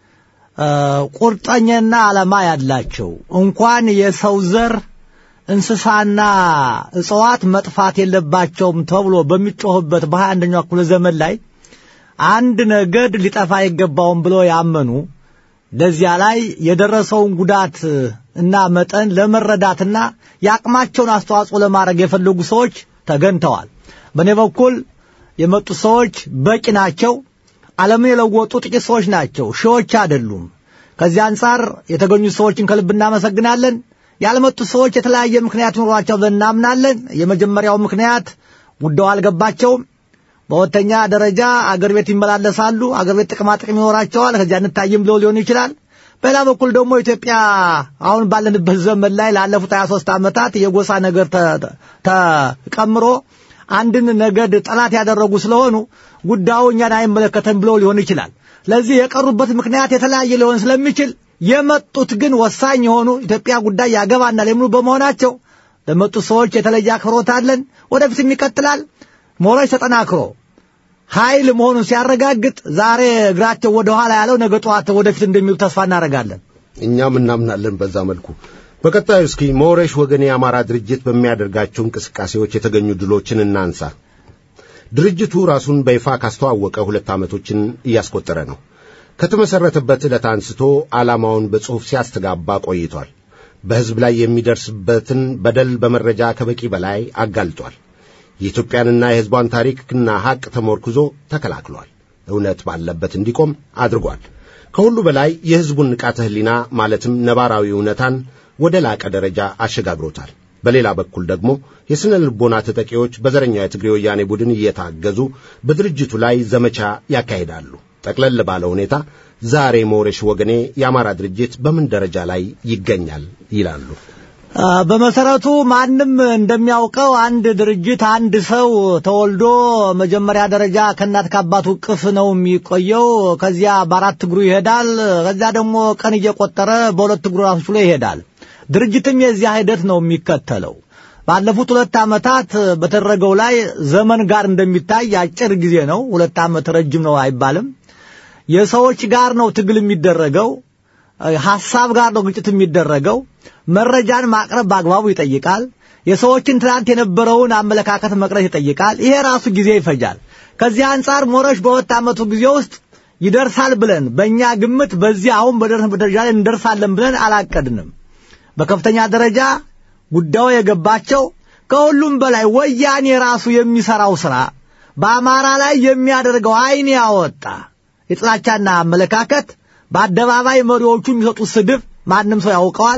ቁርጠኛና ዓላማ ያላቸው እንኳን የሰው ዘር እንስሳና እጽዋት መጥፋት የለባቸውም ተብሎ በሚጮህበት በሀያ አንደኛው ክፍለ ዘመን ላይ አንድ ነገድ ሊጠፋ አይገባውም ብሎ ያመኑ ለዚያ ላይ የደረሰውን ጉዳት እና መጠን ለመረዳትና የአቅማቸውን አስተዋጽኦ ለማድረግ የፈለጉ ሰዎች ተገኝተዋል። በእኔ በኩል የመጡ ሰዎች በቂ ናቸው። ዓለምን የለወጡ ጥቂት ሰዎች ናቸው፣ ሺዎች አይደሉም። ከዚህ አንጻር የተገኙ ሰዎችን ከልብ እናመሰግናለን። ያልመጡ ሰዎች የተለያየ ምክንያት ይኖሯቸው ብለን እናምናለን። የመጀመሪያው ምክንያት ጉዳዩ አልገባቸውም። በሁለተኛ ደረጃ አገር ቤት ይመላለሳሉ። አገር ቤት ጥቅማ ጥቅም ይኖራቸዋል። ከዚያ እንታይም ብሎ ሊሆን ይችላል። በሌላ በኩል ደግሞ ኢትዮጵያ አሁን ባለንበት ዘመን ላይ ላለፉት 23 ዓመታት የጎሳ ነገር ተቀምሮ አንድን ነገድ ጠላት ያደረጉ ስለሆኑ ጉዳዩ እኛን አይመለከተን ብሎ ሊሆን ይችላል። ለዚህ የቀሩበት ምክንያት የተለያየ ሊሆን ስለሚችል የመጡት ግን ወሳኝ የሆኑ ኢትዮጵያ ጉዳይ ያገባናል የሚሉ በመሆናቸው ለመጡ ሰዎች የተለየ አክብሮት አለን። ወደፊትም ይቀጥላል። ሞራጅ ተጠናክሮ ኃይል መሆኑን ሲያረጋግጥ ዛሬ እግራቸው ወደ ኋላ ያለው ነገ ጠዋት ወደፊት እንደሚሉ ተስፋ እናደርጋለን። እኛም እናምናለን በዛ መልኩ። በቀጣዩ እስኪ ሞረሽ ወገን የአማራ ድርጅት በሚያደርጋቸው እንቅስቃሴዎች የተገኙ ድሎችን እናንሳ። ድርጅቱ ራሱን በይፋ ካስተዋወቀ ሁለት ዓመቶችን እያስቆጠረ ነው። ከተመሠረተበት ዕለት አንስቶ ዓላማውን በጽሑፍ ሲያስተጋባ ቆይቷል። በሕዝብ ላይ የሚደርስበትን በደል በመረጃ ከበቂ በላይ አጋልጧል። የኢትዮጵያንና የሕዝቧን ታሪክና ሐቅ ተሞርክዞ ተከላክሏል። እውነት ባለበት እንዲቆም አድርጓል። ከሁሉ በላይ የሕዝቡን ንቃተ ሕሊና ማለትም ነባራዊ እውነታን ወደ ላቀ ደረጃ አሸጋግሮታል። በሌላ በኩል ደግሞ የሥነ ልቦና ተጠቂዎች በዘረኛው የትግሬ ወያኔ ቡድን እየታገዙ በድርጅቱ ላይ ዘመቻ ያካሂዳሉ። ጠቅለል ባለ ሁኔታ ዛሬ ሞረሽ ወገኔ የአማራ ድርጅት በምን ደረጃ ላይ ይገኛል ይላሉ? በመሰረቱ ማንም እንደሚያውቀው አንድ ድርጅት አንድ ሰው ተወልዶ መጀመሪያ ደረጃ ከእናት ከአባቱ ቅፍ ነው የሚቆየው። ከዚያ በአራት እግሩ ይሄዳል። ከዚያ ደግሞ ቀን እየቆጠረ በሁለት እግሩ ራሱ ችሎ ይሄዳል። ድርጅትም የዚያ ሂደት ነው የሚከተለው። ባለፉት ሁለት ዓመታት በተደረገው ላይ ዘመን ጋር እንደሚታይ አጭር ጊዜ ነው። ሁለት ዓመት ረጅም ነው አይባልም። የሰዎች ጋር ነው ትግል የሚደረገው። ሐሳብ ጋር ነው ግጭት የሚደረገው። መረጃን ማቅረብ በአግባቡ ይጠይቃል። የሰዎችን ትናንት የነበረውን አመለካከት መቅረት ይጠይቃል። ይሄ ራሱ ጊዜ ይፈጃል። ከዚህ አንጻር ሞረሽ በሁለት ዓመቱ ጊዜ ውስጥ ይደርሳል ብለን በእኛ ግምት በዚህ አሁን በደረስንበት ደረጃ ላይ እንደርሳለን ብለን አላቀድንም። በከፍተኛ ደረጃ ጉዳዩ የገባቸው ከሁሉም በላይ ወያኔ ራሱ የሚሰራው ስራ በአማራ ላይ የሚያደርገው አይን ያወጣ የጥላቻና አመለካከት በአደባባይ መሪዎቹ የሚሰጡት ስድብ ማንም ሰው ያውቀዋል።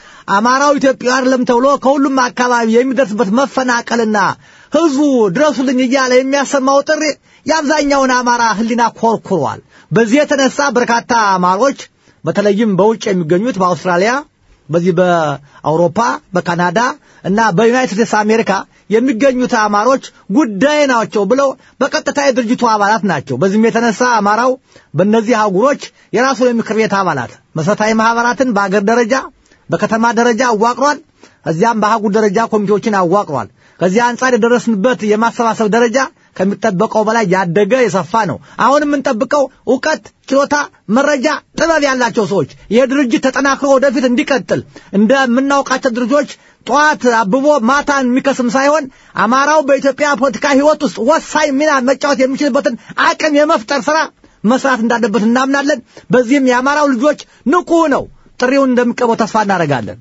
አማራው ኢትዮጵያ አይደለም ተብሎ ከሁሉም አካባቢ የሚደርስበት መፈናቀልና ህዝቡ ድረሱልኝ እያለ የሚያሰማው ጥሪ የአብዛኛውን አማራ ህሊና ኮርኩሯል። በዚህ የተነሳ በርካታ አማሮች በተለይም በውጭ የሚገኙት በአውስትራሊያ፣ በዚህ በአውሮፓ፣ በካናዳ እና በዩናይትድ ስቴትስ አሜሪካ የሚገኙት አማሮች ጉዳይ ናቸው ብለው በቀጥታ የድርጅቱ አባላት ናቸው። በዚህም የተነሳ አማራው በእነዚህ አህጉሮች የራሱን የምክር ቤት አባላት መሰረታዊ ማህበራትን በአገር ደረጃ በከተማ ደረጃ አዋቅሯል። እዚያም በአህጉር ደረጃ ኮሚቴዎችን አዋቅሯል። ከዚህ አንጻር የደረስንበት የማሰባሰብ ደረጃ ከሚጠበቀው በላይ ያደገ የሰፋ ነው። አሁን የምንጠብቀው እውቀት፣ ችሎታ፣ መረጃ፣ ጥበብ ያላቸው ሰዎች ይህ ድርጅት ተጠናክሮ ወደፊት እንዲቀጥል እንደምናውቃቸው ድርጅቶች ጠዋት አብቦ ማታን የሚከስም ሳይሆን አማራው በኢትዮጵያ ፖለቲካ ህይወት ውስጥ ወሳኝ ሚና መጫወት የሚችልበትን አቅም የመፍጠር ስራ መስራት እንዳለበት እናምናለን። በዚህም የአማራው ልጆች ንቁ ነው ጥሪውን እንደሚቀበው ተስፋ እናደርጋለን።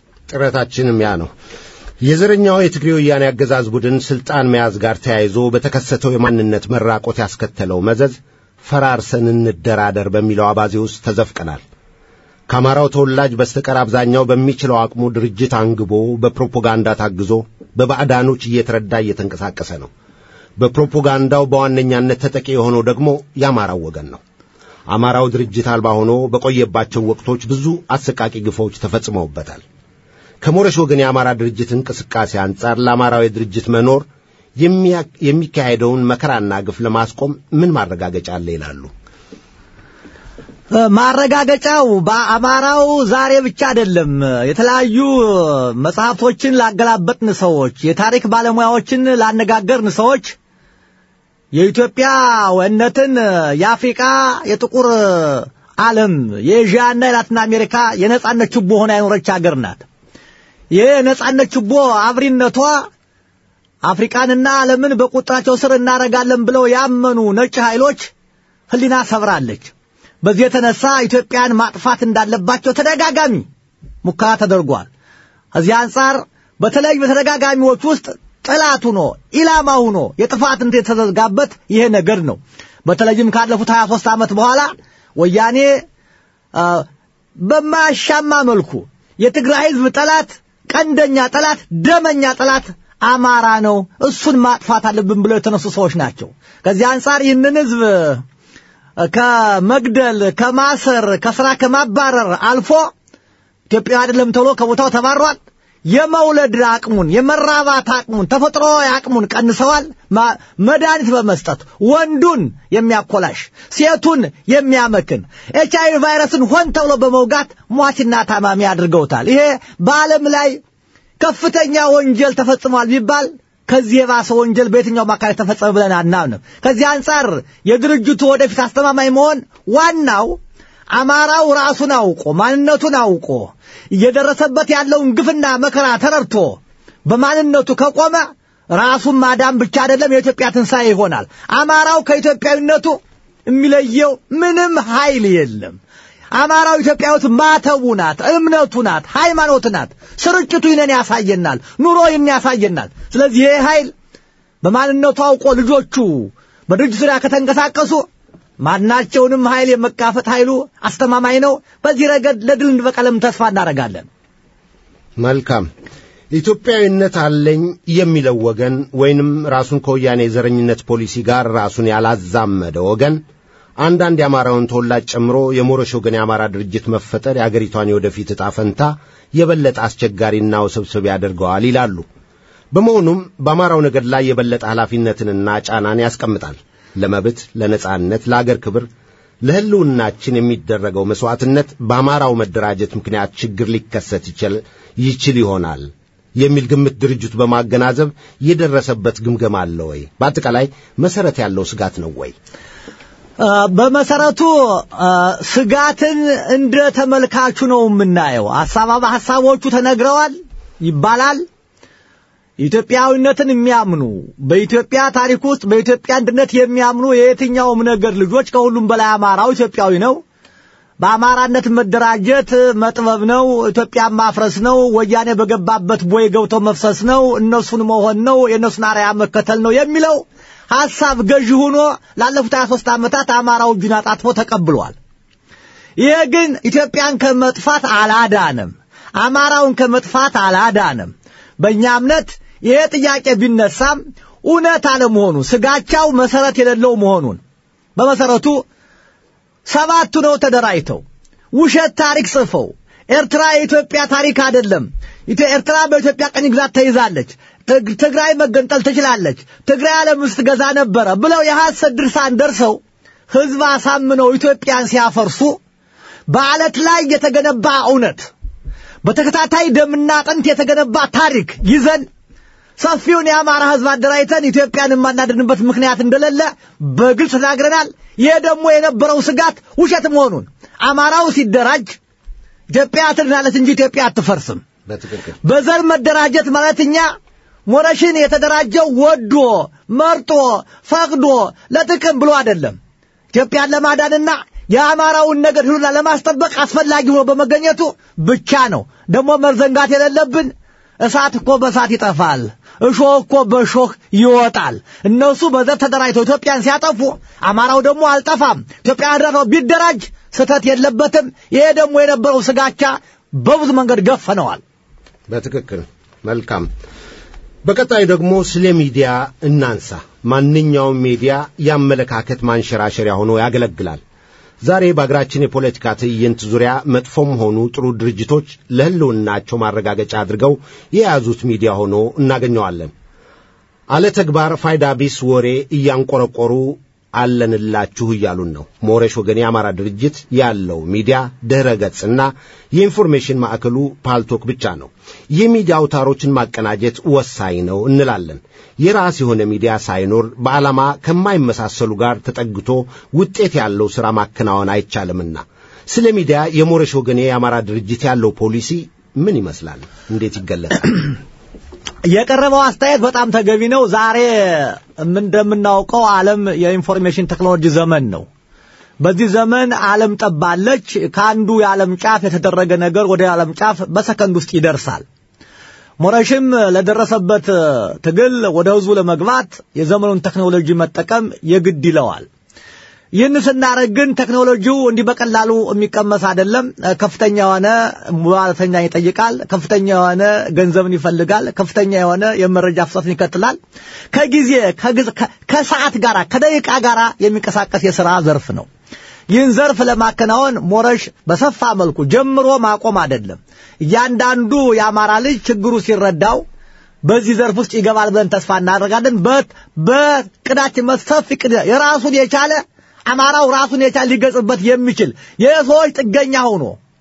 ጥረታችንም ያ ነው። የዘረኛው የትግሬ ወያኔ አገዛዝ ቡድን ስልጣን መያዝ ጋር ተያይዞ በተከሰተው የማንነት መራቆት ያስከተለው መዘዝ ፈራርሰን እንደራደር በሚለው አባዜ ውስጥ ተዘፍቀናል። ከአማራው ተወላጅ በስተቀር አብዛኛው በሚችለው አቅሙ ድርጅት አንግቦ በፕሮፓጋንዳ ታግዞ በባዕዳኖች እየተረዳ እየተንቀሳቀሰ ነው። በፕሮፓጋንዳው በዋነኛነት ተጠቂ የሆነው ደግሞ የአማራው ወገን ነው። አማራው ድርጅት አልባ ሆኖ በቆየባቸው ወቅቶች ብዙ አሰቃቂ ግፎች ተፈጽመውበታል። ከሞረሽ ወገን የአማራ ድርጅት እንቅስቃሴ አንጻር ለአማራዊ ድርጅት መኖር የሚካሄደውን መከራና ግፍ ለማስቆም ምን ማረጋገጫ አለ ይላሉ? ማረጋገጫው በአማራው ዛሬ ብቻ አይደለም። የተለያዩ መጽሐፍቶችን ላገላበጥን ሰዎች፣ የታሪክ ባለሙያዎችን ላነጋገርን ሰዎች የኢትዮጵያ ወነትን የአፍሪቃ የጥቁር ዓለም የኤዥያና የላቲን አሜሪካ የነጻነት ችቦ ሆና የኖረች ሀገር ናት። ይህ የነጻነት ችቦ አብሪነቷ አፍሪካንና ዓለምን በቁጥራቸው ስር እናረጋለን ብለው ያመኑ ነጭ ኃይሎች ህሊና ሰብራለች። በዚህ የተነሳ ኢትዮጵያን ማጥፋት እንዳለባቸው ተደጋጋሚ ሙከራ ተደርጓል። ከዚህ አንጻር በተለይ በተደጋጋሚዎች ውስጥ ጠላት ሆኖ ኢላማ ሆኖ የጥፋት እንት የተዘጋበት ይሄ ነገር ነው። በተለይም ካለፉት 23 ዓመት በኋላ ወያኔ በማያሻማ መልኩ የትግራይ ህዝብ ጠላት፣ ቀንደኛ ጠላት፣ ደመኛ ጠላት አማራ ነው፣ እሱን ማጥፋት አለብን ብለው የተነሱ ሰዎች ናቸው። ከዚህ አንጻር ይህንን ህዝብ ከመግደል ከማሰር ከስራ ከማባረር አልፎ ኢትዮጵያ አይደለም ተብሎ ከቦታው ተባሯል። የመውለድ አቅሙን የመራባት አቅሙን ተፈጥሮዊ አቅሙን ቀንሰዋል። መድኃኒት በመስጠት ወንዱን የሚያኮላሽ ሴቱን የሚያመክን ኤች አይ ቪ ቫይረስን ሆን ተብሎ በመውጋት ሟችና ታማሚ አድርገውታል። ይሄ በዓለም ላይ ከፍተኛ ወንጀል ተፈጽሟል ቢባል ከዚህ የባሰ ወንጀል በየትኛውም አካባቢ ተፈጸመ ብለን አናምንም። ከዚህ አንጻር የድርጅቱ ወደፊት አስተማማኝ መሆን ዋናው አማራው ራሱን አውቆ ማንነቱን አውቆ እየደረሰበት ያለውን ግፍና መከራ ተረድቶ በማንነቱ ከቆመ ራሱን ማዳን ብቻ አይደለም የኢትዮጵያ ትንሣኤ ይሆናል። አማራው ከኢትዮጵያዊነቱ የሚለየው ምንም ኃይል የለም። አማራው ኢትዮጵያዊት ማተቡ ናት፣ እምነቱ ናት፣ ሃይማኖት ናት። ስርጭቱ ይህንን ያሳየናል፣ ኑሮ ይህን ያሳየናል። ስለዚህ ይህ ኃይል በማንነቱ አውቆ ልጆቹ በድርጅት ዙሪያ ከተንቀሳቀሱ ማናቸውንም ኃይል የመጋፈጥ ኃይሉ አስተማማኝ ነው። በዚህ ረገድ ለድል እንበቀለም ተስፋ እናደርጋለን። መልካም ኢትዮጵያዊነት አለኝ የሚለው ወገን ወይንም ራሱን ከወያኔ የዘረኝነት ፖሊሲ ጋር ራሱን ያላዛመደ ወገን አንዳንድ የአማራውን ተወላጅ ጨምሮ የሞረሽ ወገን የአማራ ድርጅት መፈጠር የአገሪቷን የወደፊት ዕጣ ፈንታ የበለጠ አስቸጋሪና ውስብስብ ያደርገዋል ይላሉ። በመሆኑም በአማራው ነገድ ላይ የበለጠ ኃላፊነትንና ጫናን ያስቀምጣል። ለመብት፣ ለነጻነት፣ ለአገር ክብር፣ ለሕልውናችን የሚደረገው መሥዋዕትነት በአማራው መደራጀት ምክንያት ችግር ሊከሰት ይችል ይሆናል የሚል ግምት ድርጅቱ በማገናዘብ የደረሰበት ግምገማ አለ ወይ? በአጠቃላይ መሰረት ያለው ስጋት ነው ወይ? በመሰረቱ ስጋትን እንደ ተመልካቹ ነው የምናየው። ሀሳባ ሀሳቦቹ ተነግረዋል ይባላል። ኢትዮጵያዊነትን የሚያምኑ በኢትዮጵያ ታሪክ ውስጥ በኢትዮጵያ አንድነት የሚያምኑ የየትኛውም ነገር ልጆች ከሁሉም በላይ አማራው ኢትዮጵያዊ ነው። በአማራነት መደራጀት መጥበብ ነው። ኢትዮጵያን ማፍረስ ነው። ወያኔ በገባበት ቦይ ገብቶ መፍሰስ ነው። እነሱን መሆን ነው። የእነሱን አርአያ መከተል ነው የሚለው ሐሳብ ገዢ ሆኖ ላለፉት 23 ዓመታት አማራው እጁን አጣጥፎ ተቀብሏል። ይሄ ግን ኢትዮጵያን ከመጥፋት አላዳንም። አማራውን ከመጥፋት አላዳንም። በእኛ እምነት ይሄ ጥያቄ ቢነሳም እውነት አለመሆኑ ስጋቻው መሰረት የሌለው መሆኑን በመሰረቱ ሰባቱ ነው ተደራጅተው ውሸት ታሪክ ጽፈው ኤርትራ የኢትዮጵያ ታሪክ አይደለም፣ ኤርትራ በኢትዮጵያ ቀኝ ግዛት ተይዛለች፣ ትግራይ መገንጠል ትችላለች፣ ትግራይ ዓለም ውስጥ ገዛ ነበረ ብለው የሐሰት ድርሳን ደርሰው ሕዝብ አሳምነው ኢትዮጵያን ሲያፈርሱ በዓለት ላይ የተገነባ እውነት በተከታታይ ደምና አጥንት የተገነባ ታሪክ ይዘን ሰፊውን የአማራ ሕዝብ አደራጅተን ኢትዮጵያን የማናድንበት ምክንያት እንደሌለ በግልጽ ተናግረናል። ይሄ ደግሞ የነበረው ስጋት ውሸት መሆኑን አማራው ሲደራጅ ኢትዮጵያ ትድናለች እንጂ ኢትዮጵያ አትፈርስም። በትክክል በዘር መደራጀት ማለት እኛ ሞረሽን የተደራጀው ወዶ መርጦ ፈቅዶ ለጥቅም ብሎ አይደለም። ኢትዮጵያን ለማዳንና የአማራውን ነገድ ህሉና ለማስጠበቅ አስፈላጊ ሆኖ በመገኘቱ ብቻ ነው። ደግሞ መርዘንጋት የሌለብን እሳት እኮ በእሳት ይጠፋል፣ እሾህ እኮ በእሾህ ይወጣል። እነሱ በዘር ተደራጅተው ኢትዮጵያን ሲያጠፉ፣ አማራው ደግሞ አልጠፋም ኢትዮጵያ አድራፈው ቢደራጅ ስህተት የለበትም። ይሄ ደግሞ የነበረው ስጋቻ በብዙ መንገድ ገፈነዋል። በትክክል መልካም። በቀጣይ ደግሞ ስለ ሚዲያ እናንሳ። ማንኛውም ሚዲያ የአመለካከት ማንሸራሸሪያ ሆኖ ያገለግላል። ዛሬ በአገራችን የፖለቲካ ትዕይንት ዙሪያ መጥፎም ሆኑ ጥሩ ድርጅቶች ለሕልውናቸው ማረጋገጫ አድርገው የያዙት ሚዲያ ሆኖ እናገኘዋለን። አለ ተግባር ፋይዳ ቢስ ወሬ እያንቆረቆሩ አለንላችሁ እያሉን ነው። ሞረሽ ወገን የአማራ ድርጅት ያለው ሚዲያ ድኅረ ገጽና የኢንፎርሜሽን ማዕከሉ ፓልቶክ ብቻ ነው። የሚዲያ አውታሮችን ማቀናጀት ወሳኝ ነው እንላለን። የራስ የሆነ ሚዲያ ሳይኖር በዓላማ ከማይመሳሰሉ ጋር ተጠግቶ ውጤት ያለው ሥራ ማከናወን አይቻልምና ስለ ሚዲያ የሞረሽ ወገን የአማራ ድርጅት ያለው ፖሊሲ ምን ይመስላል? እንዴት ይገለጻል? የቀረበው አስተያየት በጣም ተገቢ ነው። ዛሬ እንደምናውቀው ዓለም የኢንፎርሜሽን ቴክኖሎጂ ዘመን ነው። በዚህ ዘመን ዓለም ጠባለች። ከአንዱ የዓለም ጫፍ የተደረገ ነገር ወደ ዓለም ጫፍ በሰከንድ ውስጥ ይደርሳል። ሞረሽም ለደረሰበት ትግል ወደ ህዝቡ ለመግባት የዘመኑን ቴክኖሎጂ መጠቀም የግድ ይለዋል። ይህን ስናደርግ ግን ቴክኖሎጂው እንዲህ በቀላሉ የሚቀመስ አይደለም። ከፍተኛ የሆነ ሙያተኛ ይጠይቃል። ከፍተኛ የሆነ ገንዘብን ይፈልጋል። ከፍተኛ የሆነ የመረጃ ፍሰትን ይከትላል። ከጊዜ ከሰዓት ጋር ከደቂቃ ጋር የሚንቀሳቀስ የሥራ ዘርፍ ነው። ይህን ዘርፍ ለማከናወን ሞረሽ በሰፋ መልኩ ጀምሮ ማቆም አይደለም። እያንዳንዱ የአማራ ልጅ ችግሩ ሲረዳው በዚህ ዘርፍ ውስጥ ይገባል ብለን ተስፋ እናደርጋለን። በቅዳችን ሰፊ ቅድ የራሱን የቻለ አማራው ራሱን የቻለ ሊገጽበት የሚችል የሰዎች ጥገኛ ሆኖ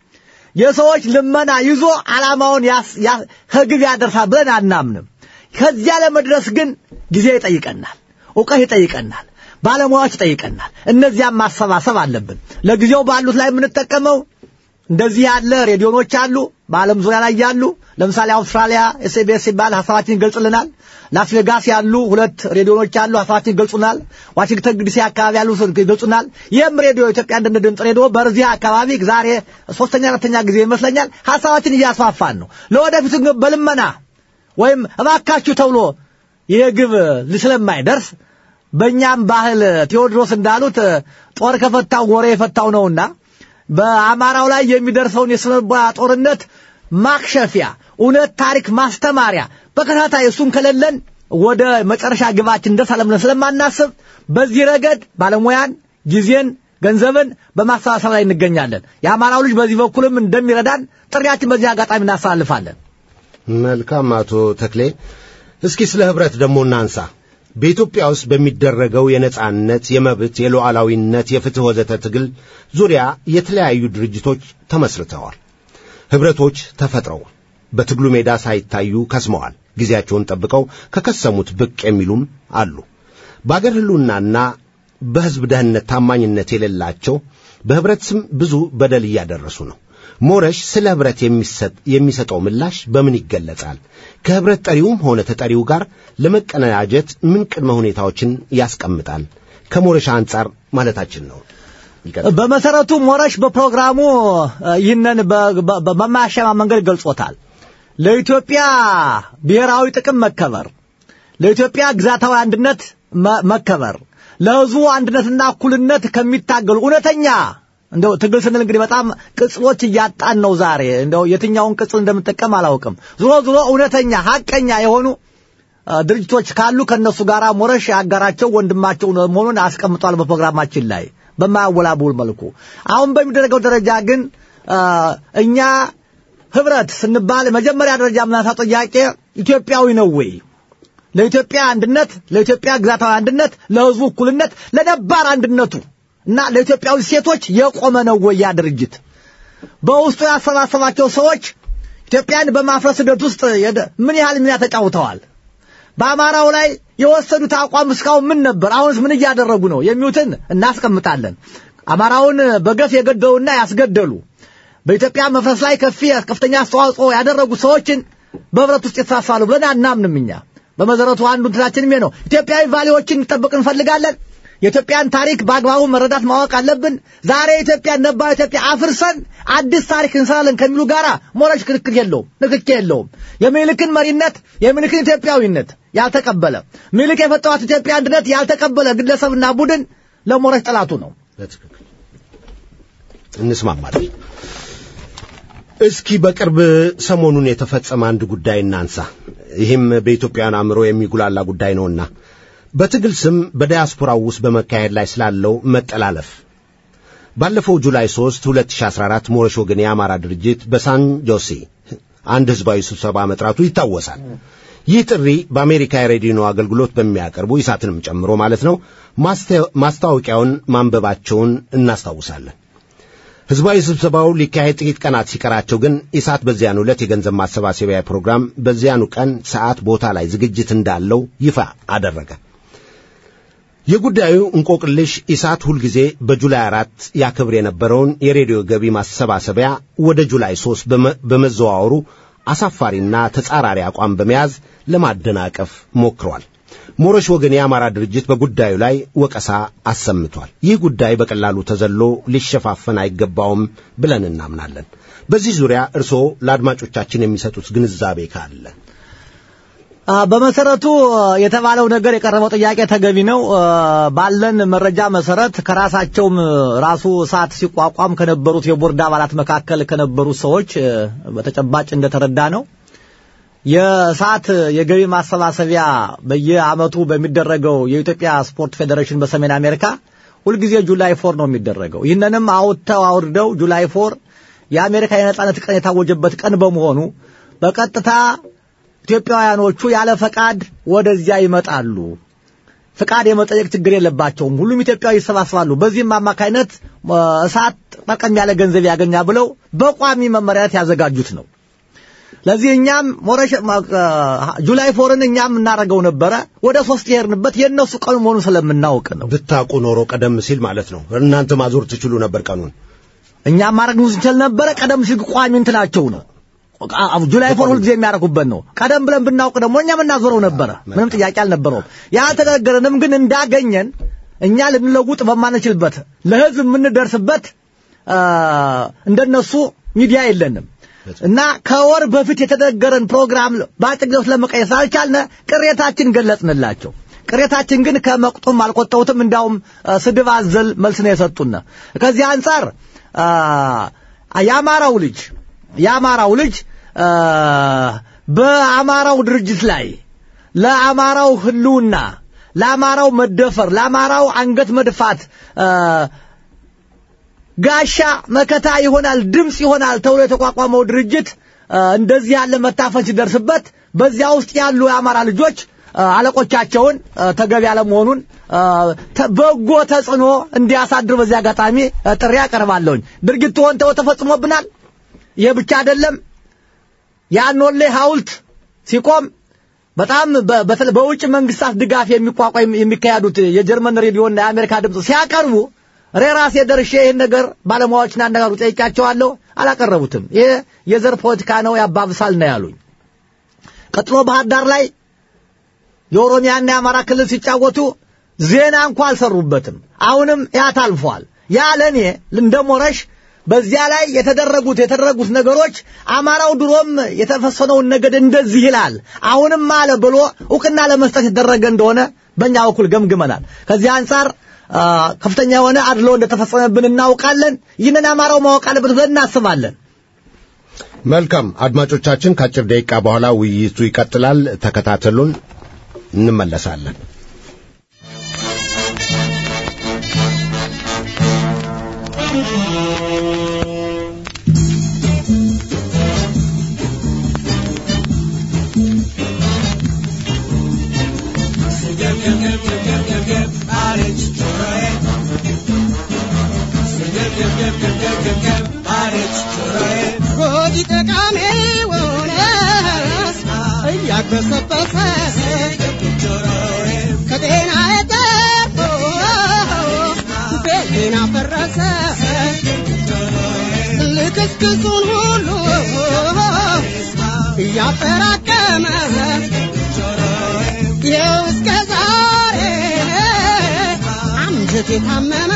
የሰዎች ልመና ይዞ ዓላማውን ከግብ ያደርሳል ብለን አናምንም። ከዚያ ለመድረስ ግን ጊዜ ይጠይቀናል፣ እውቀት ይጠይቀናል፣ ባለሙያዎች ይጠይቀናል። እነዚያም ማሰባሰብ አለብን። ለጊዜው ባሉት ላይ የምንጠቀመው እንደዚህ ያለ ሬዲዮኖች አሉ፣ በዓለም ዙሪያ ላይ ያሉ። ለምሳሌ አውስትራሊያ ኤስቢኤስ ሲባል ሀሳባችን ይገልጽልናል። ላስ ቬጋስ ያሉ ሁለት ሬዲዮኖች አሉ፣ ሀሳባችን ይገልጹናል። ዋሽንግተን ዲሲ አካባቢ ያሉ ይገልጹናል። ይህም ሬዲዮ ኢትዮጵያ አንድነት ድምፅ ሬዲዮ በዚህ አካባቢ ዛሬ ሶስተኛ አራተኛ ጊዜ ይመስለኛል ሀሳባችን እያስፋፋን ነው። ለወደፊቱ ግን በልመና ወይም እባካችሁ ተብሎ ይሄ ግብ ስለማይደርስ በእኛም ባህል ቴዎድሮስ እንዳሉት ጦር ከፈታው ወሬ የፈታው ነውና በአማራው ላይ የሚደርሰውን የስነልቦና ጦርነት ማክሸፊያ እውነት ታሪክ ማስተማሪያ በከታታይ እሱን ከሌለን ወደ መጨረሻ ግባችን እንደርሳለን ብለን ስለማናስብ በዚህ ረገድ ባለሙያን፣ ጊዜን፣ ገንዘብን በማሰባሰብ ላይ እንገኛለን። የአማራው ልጅ በዚህ በኩልም እንደሚረዳን ጥሪያችን በዚህ አጋጣሚ እናስተላልፋለን። መልካም አቶ ተክሌ፣ እስኪ ስለ ህብረት ደግሞ እናንሳ። በኢትዮጵያ ውስጥ በሚደረገው የነጻነት፣ የመብት፣ የሉዓላዊነት፣ የፍትሕ ወዘተ ትግል ዙሪያ የተለያዩ ድርጅቶች ተመስርተዋል። ኅብረቶች ተፈጥረዋል። በትግሉ ሜዳ ሳይታዩ ከስመዋል። ጊዜያቸውን ጠብቀው ከከሰሙት ብቅ የሚሉም አሉ። በአገር ሕልውናና በሕዝብ ደህንነት ታማኝነት የሌላቸው በኅብረት ስም ብዙ በደል እያደረሱ ነው። ሞረሽ ስለ ኅብረት የሚሰጠው ምላሽ በምን ይገለጻል? ከኅብረት ጠሪውም ሆነ ተጠሪው ጋር ለመቀናጀት ምን ቅድመ ሁኔታዎችን ያስቀምጣል? ከሞረሽ አንጻር ማለታችን ነው። በመሰረቱ ሞረሽ በፕሮግራሙ ይህንን በማያሻማ መንገድ ገልጾታል። ለኢትዮጵያ ብሔራዊ ጥቅም መከበር፣ ለኢትዮጵያ ግዛታዊ አንድነት መከበር፣ ለሕዝቡ አንድነትና እኩልነት ከሚታገሉ እውነተኛ እንደው ትግል ስንል እንግዲህ በጣም ቅጽሎች እያጣን ነው ዛሬ። እንደው የትኛውን ቅጽል እንደምጠቀም አላውቅም። ዞሮ ዞሮ እውነተኛ ሀቀኛ የሆኑ ድርጅቶች ካሉ ከነሱ ጋር ሞረሽ ያጋራቸው ወንድማቸው መሆኑን አስቀምጧል በፕሮግራማችን ላይ በማያወላውል መልኩ። አሁን በሚደረገው ደረጃ ግን እኛ ህብረት ስንባል መጀመሪያ ደረጃ የምናሳው ጥያቄ ኢትዮጵያዊ ነው ወይ? ለኢትዮጵያ አንድነት፣ ለኢትዮጵያ ግዛታዊ አንድነት፣ ለህዝቡ እኩልነት፣ ለነባር አንድነቱ እና ለኢትዮጵያዊ ሴቶች የቆመ ነው ወይ ያ ድርጅት? በውስጡ ያሰባሰባቸው ሰዎች ኢትዮጵያን በማፍረስ ሂደት ውስጥ ምን ያህል ሚና ተጫውተዋል? በአማራው ላይ የወሰዱት አቋም እስካሁን ምን ነበር? አሁንስ ምን እያደረጉ ነው? የሚሉትን እናስቀምጣለን። አማራውን በገፍ የገደሉና ያስገደሉ በኢትዮጵያ መፍረስ ላይ ከፊ ከፍተኛ አስተዋጽኦ ያደረጉ ሰዎችን በህብረት ውስጥ የተሳሳሉ ብለን አናምንም። እኛ በመሰረቱ አንዱ እንትናችንም ነው። ኢትዮጵያዊ ቫሌዎችን እንጠብቅ እንፈልጋለን። የኢትዮጵያን ታሪክ በአግባቡ መረዳት ማወቅ አለብን። ዛሬ ኢትዮጵያን ነባር ኢትዮጵያ አፍርሰን አዲስ ታሪክ እንሰራለን ከሚሉ ጋር ሞረሽ ክርክር የለውም፣ ንክኬ የለውም። የሚልክን መሪነት የሚልክን ኢትዮጵያዊነት ያልተቀበለ ሚልክ የፈጠሯት ኢትዮጵያ አንድነት ያልተቀበለ ግለሰብና ቡድን ለሞረሽ ጠላቱ ነው። በትክክል እንስማማለን። እስኪ በቅርብ ሰሞኑን የተፈጸመ አንድ ጉዳይ እናንሳ። ይህም በኢትዮጵያውያን አእምሮ የሚጉላላ ጉዳይ ነውና በትግል ስም በዳያስፖራው ውስጥ በመካሄድ ላይ ስላለው መጠላለፍ ባለፈው ጁላይ 3 2014 ሞረሽ ወገን የአማራ ድርጅት በሳን ጆሴ አንድ ህዝባዊ ስብሰባ መጥራቱ ይታወሳል። ይህ ጥሪ በአሜሪካ የሬዲዮ አገልግሎት በሚያቀርቡ ኢሳትንም ጨምሮ ማለት ነው ማስታወቂያውን ማንበባቸውን እናስታውሳለን። ህዝባዊ ስብሰባው ሊካሄድ ጥቂት ቀናት ሲቀራቸው ግን ኢሳት በዚያኑ ዕለት የገንዘብ ማሰባሰቢያ ፕሮግራም በዚያኑ ቀን ሰዓት፣ ቦታ ላይ ዝግጅት እንዳለው ይፋ አደረገ። የጉዳዩ እንቆቅልሽ ኢሳት ሁልጊዜ በጁላይ አራት ያከብር የነበረውን የሬዲዮ ገቢ ማሰባሰቢያ ወደ ጁላይ ሦስት በመዘዋወሩ አሳፋሪና ተጻራሪ አቋም በመያዝ ለማደናቀፍ ሞክሯል። ሞረሽ ወገን የአማራ ድርጅት በጉዳዩ ላይ ወቀሳ አሰምቷል። ይህ ጉዳይ በቀላሉ ተዘሎ ሊሸፋፈን አይገባውም ብለን እናምናለን። በዚህ ዙሪያ እርስዎ ለአድማጮቻችን የሚሰጡት ግንዛቤ ካለ በመሰረቱ የተባለው ነገር የቀረበው ጥያቄ ተገቢ ነው። ባለን መረጃ መሰረት ከራሳቸውም ራሱ እሳት ሲቋቋም ከነበሩት የቦርድ አባላት መካከል ከነበሩት ሰዎች በተጨባጭ እንደተረዳ ነው የእሳት የገቢ ማሰባሰቢያ በየዓመቱ በሚደረገው የኢትዮጵያ ስፖርት ፌዴሬሽን በሰሜን አሜሪካ ሁልጊዜ ጁላይ ፎር ነው የሚደረገው። ይህንንም አውጥተው አውርደው ጁላይ ፎር የአሜሪካ የነጻነት ቀን የታወጀበት ቀን በመሆኑ በቀጥታ ኢትዮጵያውያኖቹ ያለ ፈቃድ ወደዚያ ይመጣሉ። ፈቃድ የመጠየቅ ችግር የለባቸውም። ሁሉም ኢትዮጵያዊ ይሰባሰባሉ። በዚህም አማካይነት እሳት ጠቀም ያለ ገንዘብ ያገኛ ብለው በቋሚ መመሪያነት ያዘጋጁት ነው። ለዚህ እኛም ሞረሽ ጁላይ ፎርን እኛም እናደርገው ነበረ። ወደ ሶስት የሄድንበት የእነሱ ቀኑ መሆኑን ስለምናውቅ ነው። ብታውቁ ኖሮ ቀደም ሲል ማለት ነው እናንተ ማዞር ትችሉ ነበር ቀኑን። እኛም ማድረግ እንችል ነበረ። ቀደም ሲል ቋሚ እንትናቸው ነው። ጁላይ ፎር ሁልጊዜ የሚያደርጉበት ነው። ቀደም ብለን ብናውቅ ደግሞ እኛም እናዞረው ነበረ። ምንም ጥያቄ አልነበረውም። ያልተነገረንም ግን እንዳገኘን እኛ ልንለውጥ በማንችልበት ለህዝብ የምንደርስበት እንደነሱ ሚዲያ የለንም እና ከወር በፊት የተነገረን ፕሮግራም በአጭር ጊዜ ውስጥ ለመቀየር ስላልቻልን ቅሬታችን ገለጽንላቸው። ቅሬታችን ግን ከመቁጡም አልቆጠውትም። እንዲያውም ስድብ አዘል መልስ ነው የሰጡን። ከዚህ አንጻር የአማራው ልጅ የአማራው ልጅ በአማራው ድርጅት ላይ ለአማራው ህልውና፣ ለአማራው መደፈር፣ ለአማራው አንገት መድፋት ጋሻ መከታ ይሆናል፣ ድምፅ ይሆናል ተብሎ የተቋቋመው ድርጅት እንደዚህ ያለ መታፈን ሲደርስበት በዚያ ውስጥ ያሉ የአማራ ልጆች አለቆቻቸውን ተገቢ ያለመሆኑን በጎ ተጽዕኖ እንዲያሳድር በዚህ አጋጣሚ ጥሪ ያቀርባለሁኝ። ድርጊቱ ሆን ተብሎ ተፈጽሞብናል። ይህ ብቻ አይደለም። የአኖሌ ሐውልት ሲቆም በጣም በ- በተለ- በውጭ መንግስታት ድጋፍ የሚቋቋም የሚካሄዱት የጀርመን ሬዲዮና የአሜሪካ ድምፅ ሲያቀርቡ እኔ ራሴ ደርሼ ይህን ነገር ባለሙያዎችን አነጋግሩ ጠይቄያቸዋለሁ። አላቀረቡትም። ይሄ የዘር ፖለቲካ ነው ያባብሳል ነው ያሉኝ። ቀጥሎ ባህር ዳር ላይ የኦሮሚያና የአማራ ክልል ሲጫወቱ ዜና እንኳ አልሰሩበትም። አሁንም ያ ታልፏል። ያ ለእኔ እንደ ሞረሽ በዚያ ላይ የተደረጉት የተደረጉት ነገሮች አማራው ድሮም የተፈሰነውን ነገድ እንደዚህ ይላል አሁንም አለ ብሎ እውቅና ለመስጠት የተደረገ እንደሆነ በእኛ በኩል ገምግመናል። ከዚህ አንጻር አ፣ ከፍተኛ የሆነ አድሎ እንደተፈጸመብን እናውቃለን። ይህንን አማራው ማወቅ አለበት ብለን እናስባለን። መልካም አድማጮቻችን፣ ከአጭር ደቂቃ በኋላ ውይይቱ ይቀጥላል። ተከታተሉን፣ እንመለሳለን። ጎጂ ጠቃሚውን እያግበሰበሰ ከጤና የተርፎ ቤቴን አፈረሰ ልክስክሱን ሁሉ እያጠራቀመ ይኸው እስከ ዛሬ አንጀት የታመመ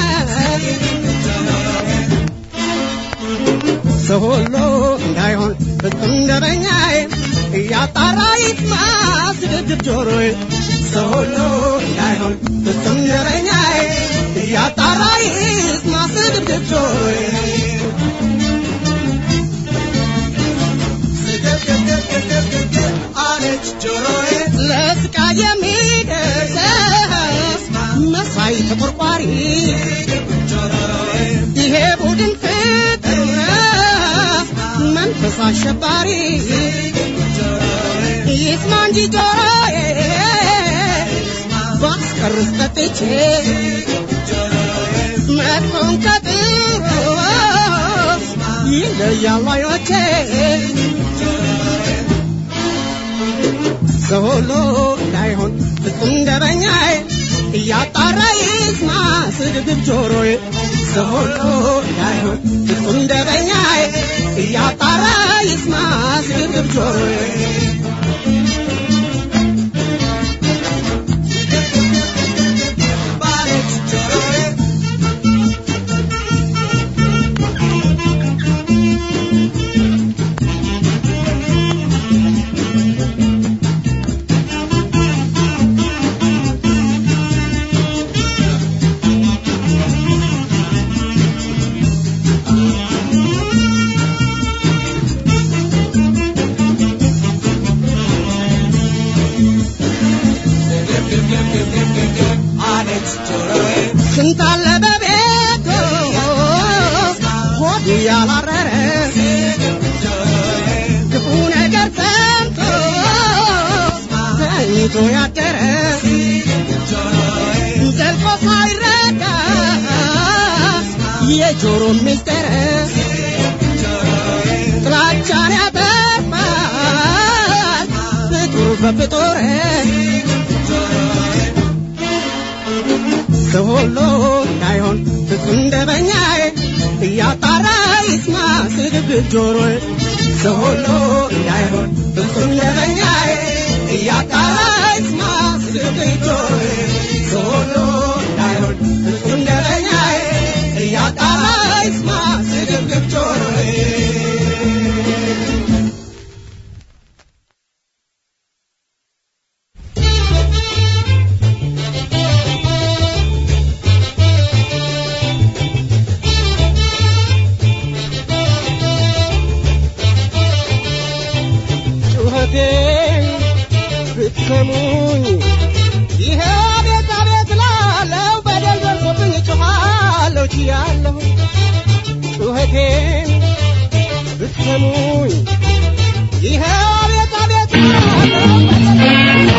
ሰው ሁሉ እንዳይሆን ፍጹም ደበኛዬ እያጣራ ይስማ ስድብድብ ጆሮዬ ሰው ሁሉ እንዳይሆን ፍጹም ደበኛዬ እያጣራ ይስማ ስድብድብ ጆሮዬ አለች ጆሮዬ ለስቃይ የሚደርስ መሳይ ተቆርቋሪ ይሄ ቡድን ፍጥር መንፈስ አሸባሪ ይስማ እንጂ ጆሮዬ ባስቀርስ ጠጥቼ መጥፎን ከጥሩ ይለያሉ አይኖቼ ሰው ሁሉ እንዳይሆን ፍጹም ደበኛዬ እያጣራ ይስማ ስድብድብ ጆሮዬ ሰው ሁሉ እንዳይሆን ፍጹም ደበኛዬ እያጣራ ይስማ ስድብድብ ጆሮዬ ባለች ጆሮዬ ስንት አለ በቤቱ ሆዱ ያላረረ ክፉ ነገር ሰምቶ ተኝቶ ያደረ ዘልቆ ሳይረዳ የጆሮ ሚስጥር ጥላቻን ያጠፋል ፍጡር በፍጡር ሰው ሁሉ እንዳይሆን ፍጹም ደበኛዬ እያጣራ ይስማ ስድብድብ ጆሮዬ ሰው ሁሉ እንዳይሆን ፍጹም ደበኛዬ እያጣራ ይስማ ስድብድብ ጆሮዬ ሰው ሁሉ እንዳይሆን ፍጹም ደበኛዬ እያጣራ ይስማ ስድብድብ ጆሮዬ ጩኸቴን ብትሰሙኝ ይሄ አቤት አቤት ላለው በደል ደርሶብኝ ጮኻለሁ ችያለሁ ጩኸቴን ብትሰሙኝ ይሄ አቤት አቤት ላለው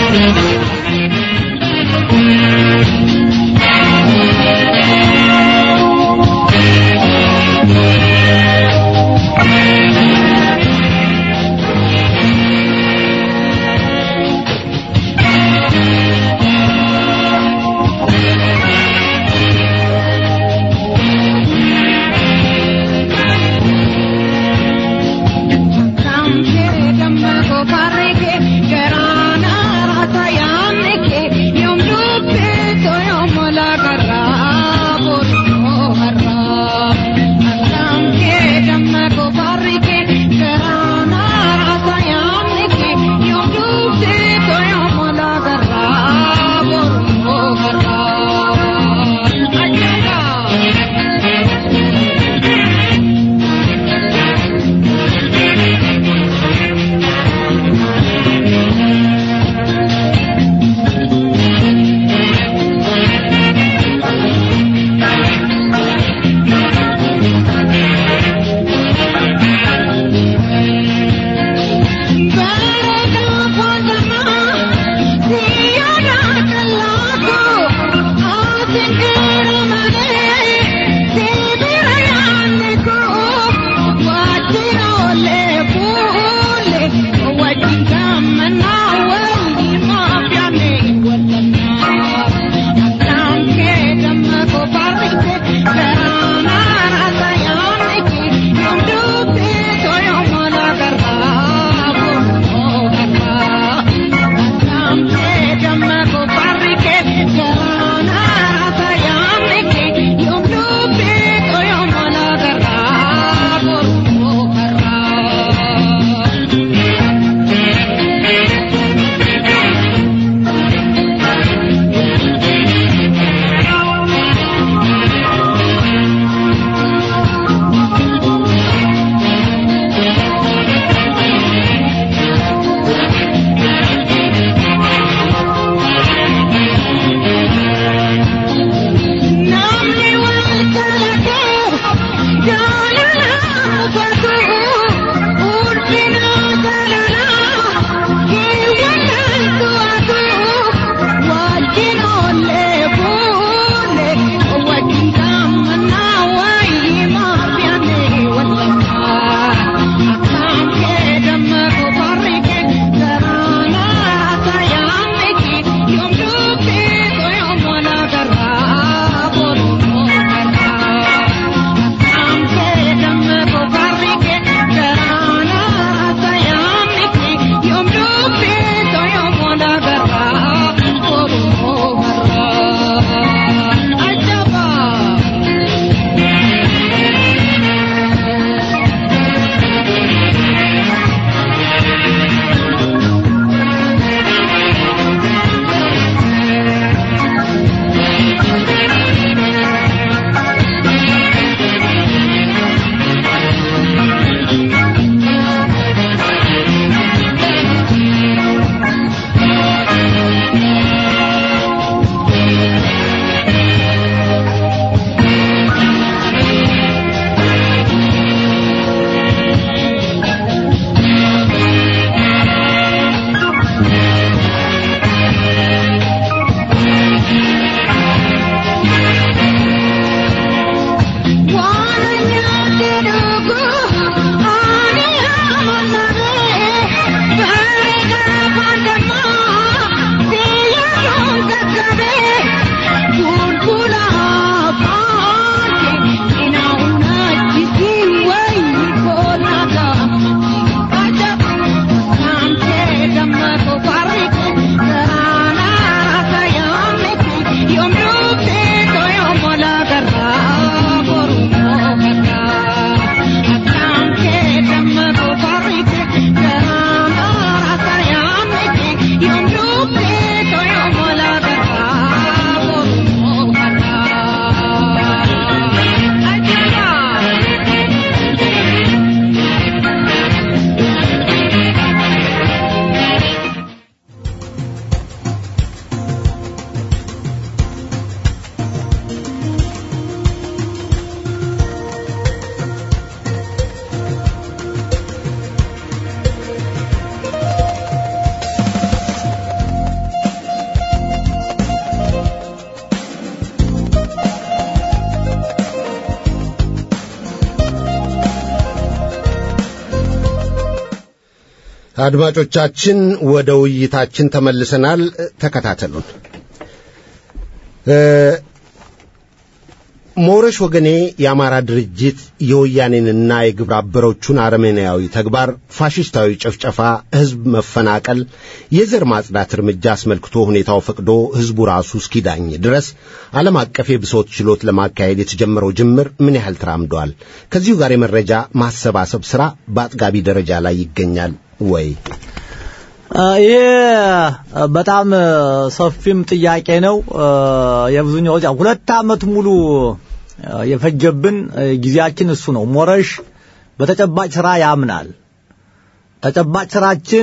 አድማጮቻችን ወደ ውይይታችን ተመልሰናል። ተከታተሉን። ሞረሽ ወገኔ የአማራ ድርጅት የወያኔንና የግብረ አበሮቹን አረመኔያዊ ተግባር፣ ፋሽስታዊ ጭፍጨፋ፣ ሕዝብ መፈናቀል፣ የዘር ማጽዳት እርምጃ አስመልክቶ ሁኔታው ፈቅዶ ሕዝቡ ራሱ እስኪዳኝ ድረስ ዓለም አቀፍ የብሶት ችሎት ለማካሄድ የተጀመረው ጅምር ምን ያህል ተራምዷል? ከዚሁ ጋር የመረጃ ማሰባሰብ ሥራ በአጥጋቢ ደረጃ ላይ ይገኛል ወይ? ይሄ በጣም ሰፊም ጥያቄ ነው። የብዙኛው ሁለት ዓመት ሙሉ የፈጀብን ጊዜያችን እሱ ነው። ሞረሽ በተጨባጭ ስራ ያምናል። ተጨባጭ ስራችን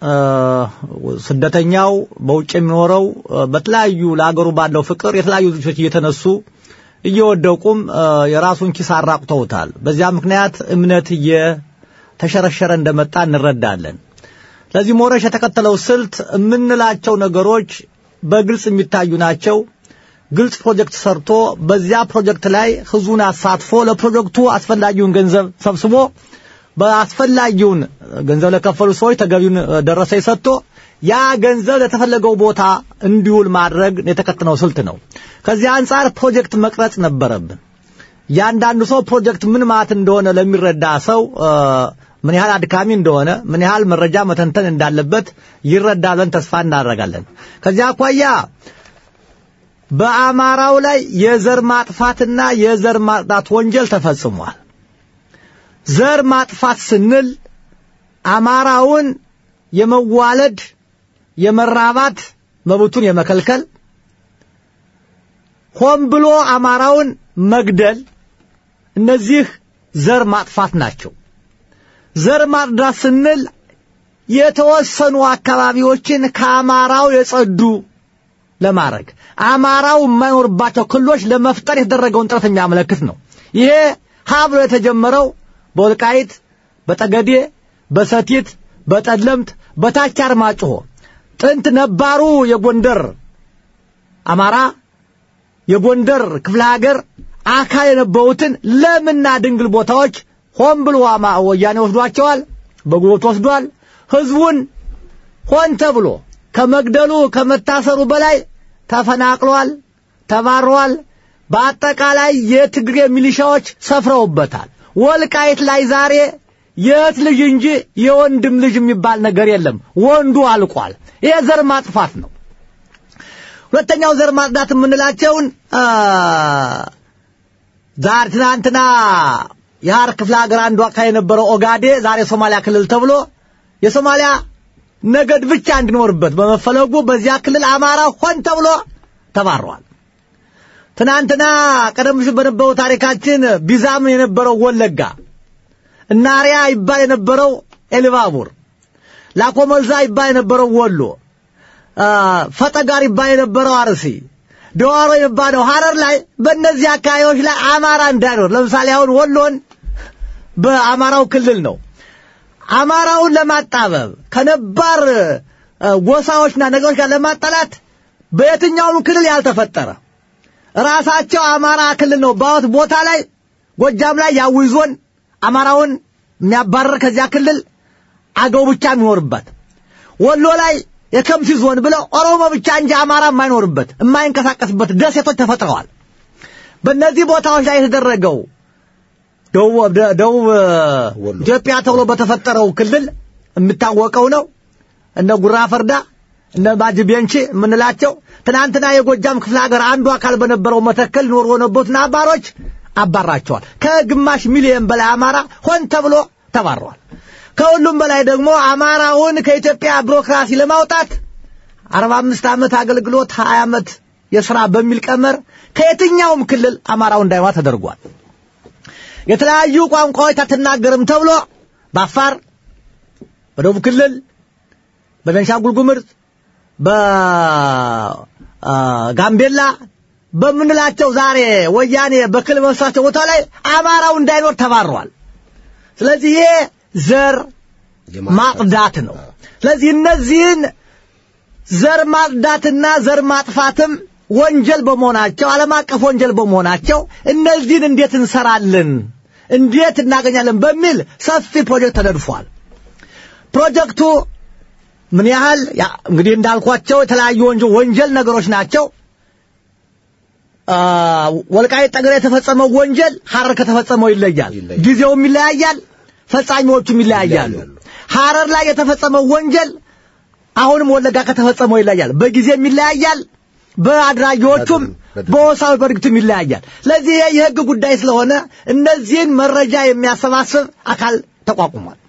ስደተኛው በውጭ የሚኖረው በተለያዩ ለአገሩ ባለው ፍቅር የተለያዩ ልጆች እየተነሱ እየወደቁም የራሱን ኪስ አራቁተውታል። በዚያ ምክንያት እምነት እየተሸረሸረ እንደመጣ እንረዳለን። ስለዚህ ሞረሽ የተከተለው ስልት የምንላቸው ነገሮች በግልጽ የሚታዩ ናቸው። ግልጽ ፕሮጀክት ሰርቶ በዚያ ፕሮጀክት ላይ ህዝቡን አሳትፎ ለፕሮጀክቱ አስፈላጊውን ገንዘብ ሰብስቦ በአስፈላጊውን ገንዘብ ለከፈሉ ሰዎች ተገቢውን ደረሰኝ ሰጥቶ ያ ገንዘብ ለተፈለገው ቦታ እንዲውል ማድረግ የተከተለው ስልት ነው። ከዚህ አንጻር ፕሮጀክት መቅረጽ ነበረብን። እያንዳንዱ ሰው ፕሮጀክት ምን ማለት እንደሆነ ለሚረዳ ሰው ምን ያህል አድካሚ እንደሆነ ምን ያህል መረጃ መተንተን እንዳለበት ይረዳለን ተስፋ እናደርጋለን። ከዚያ አኳያ በአማራው ላይ የዘር ማጥፋትና የዘር ማጽዳት ወንጀል ተፈጽሟል። ዘር ማጥፋት ስንል አማራውን የመዋለድ የመራባት መብቱን የመከልከል ሆን ብሎ አማራውን መግደል እነዚህ ዘር ማጥፋት ናቸው። ዘር ማጽዳት ስንል የተወሰኑ አካባቢዎችን ከአማራው የጸዱ ለማድረግ አማራው የማይኖርባቸው ክልሎች ለመፍጠር የተደረገውን ጥረት የሚያመለክት ነው። ይሄ ሀብሎ የተጀመረው በወልቃይት፣ በጠገዴ፣ በሰቲት፣ በጠለምት፣ በታች አርማጭሆ ጥንት ነባሩ የጎንደር አማራ የጎንደር ክፍለ ሀገር አካል የነበሩትን ለምና ድንግል ቦታዎች ሆን ብሎ ወያኔ ወስዷቸዋል። በጉልበት ወስዷል። ህዝቡን ሆን ተብሎ ከመግደሉ ከመታሰሩ በላይ ተፈናቅሏል፣ ተባሯል። በአጠቃላይ የትግሬ ሚሊሻዎች ሰፍረውበታል። ወልቃይት ላይ ዛሬ የእህት ልጅ እንጂ የወንድም ልጅ የሚባል ነገር የለም። ወንዱ አልቋል። ይሄ ዘር ማጥፋት ነው። ሁለተኛው ዘር ማጽዳት የምንላቸውን ዛሬ ትናንትና የሐር ክፍለ ሀገር አንዱ አካባቢ የነበረው ኦጋዴ ዛሬ ሶማሊያ ክልል ተብሎ የሶማሊያ ነገድ ብቻ እንዲኖርበት በመፈለጉ በዚያ ክልል አማራ ሆን ተብሎ ተባሯል። ትናንትና ቀደም ሲል በነበረው ታሪካችን ቢዛም የነበረው ወለጋ፣ እናሪያ ይባል የነበረው ኤልባቡር፣ ላኮመልዛ ይባል የነበረው ወሎ፣ ፈጠጋር ይባል የነበረው አርሲ ደዋሮ የሚባለው ሐረር ላይ በእነዚህ አካባቢዎች ላይ አማራ እንዳይኖር ለምሳሌ አሁን ወሎን በአማራው ክልል ነው። አማራውን ለማጣበብ ከነባር ጎሳዎችና ነገሮች ጋር ለማጣላት በየትኛውም ክልል ያልተፈጠረ ራሳቸው አማራ ክልል ነው ባወት ቦታ ላይ ጎጃም ላይ ያዊ ዞን አማራውን የሚያባረር ከዚያ ክልል አገው ብቻ የሚኖርበት ወሎ ላይ የከምሲ ዞን ብለው ኦሮሞ ብቻ እንጂ አማራ የማይኖርበት የማይንቀሳቀስበት ደሴቶች ተፈጥረዋል። በእነዚህ ቦታዎች ላይ የተደረገው ደቡብ ኢትዮጵያ ተብሎ በተፈጠረው ክልል የሚታወቀው ነው። እነ ጉራ ፈርዳ፣ እነ ባጅ ቤንቺ የምንላቸው ትናንትና የጎጃም ክፍለ ሀገር አንዱ አካል በነበረው መተከል ኖሮ የነበሩትን አባሮች አባራቸዋል። ከግማሽ ሚሊዮን በላይ አማራ ሆን ተብሎ ተባረዋል። ከሁሉም በላይ ደግሞ አማራውን ከኢትዮጵያ ቢሮክራሲ ለማውጣት አርባ አምስት ዓመት አገልግሎት ሀያ ዓመት የሥራ በሚል ቀመር ከየትኛውም ክልል አማራው እንዳይዋ ተደርጓል። የተለያዩ ቋንቋዎች አትናገርም ተብሎ በአፋር፣ በደቡብ ክልል፣ በቤንሻንጉል ጉሙዝ፣ በጋምቤላ በምንላቸው ዛሬ ወያኔ በክልል በመሳቸው ቦታ ላይ አማራው እንዳይኖር ተባሯል። ስለዚህ ይሄ ዘር ማጽዳት ነው። ስለዚህ እነዚህን ዘር ማጽዳትና ዘር ማጥፋትም ወንጀል በመሆናቸው ዓለም አቀፍ ወንጀል በመሆናቸው እነዚህን እንዴት እንሰራለን፣ እንዴት እናገኛለን በሚል ሰፊ ፕሮጀክት ተነድፏል። ፕሮጀክቱ ምን ያህል ያ- እንግዲህ እንዳልኳቸው የተለያዩ ወንጀል ወንጀል ነገሮች ናቸው። አ፣ ወልቃይት ጠገዴ የተፈጸመው ወንጀል ሐረር ከተፈጸመው ይለያል። ይለያል። ጊዜውም ይለያያል፣ ፈጻሚዎቹም ይለያያሉ። ሐረር ላይ የተፈጸመው ወንጀል አሁንም ወለጋ ከተፈጸመው ይለያል። በጊዜም ይለያያል፣ በአድራጊዎቹም በድርጊት። በወሳዊ በድርጊትም ይለያያል። ስለዚህ ይሄ የህግ ጉዳይ ስለሆነ እነዚህን መረጃ የሚያሰባስብ አካል ተቋቁሟል።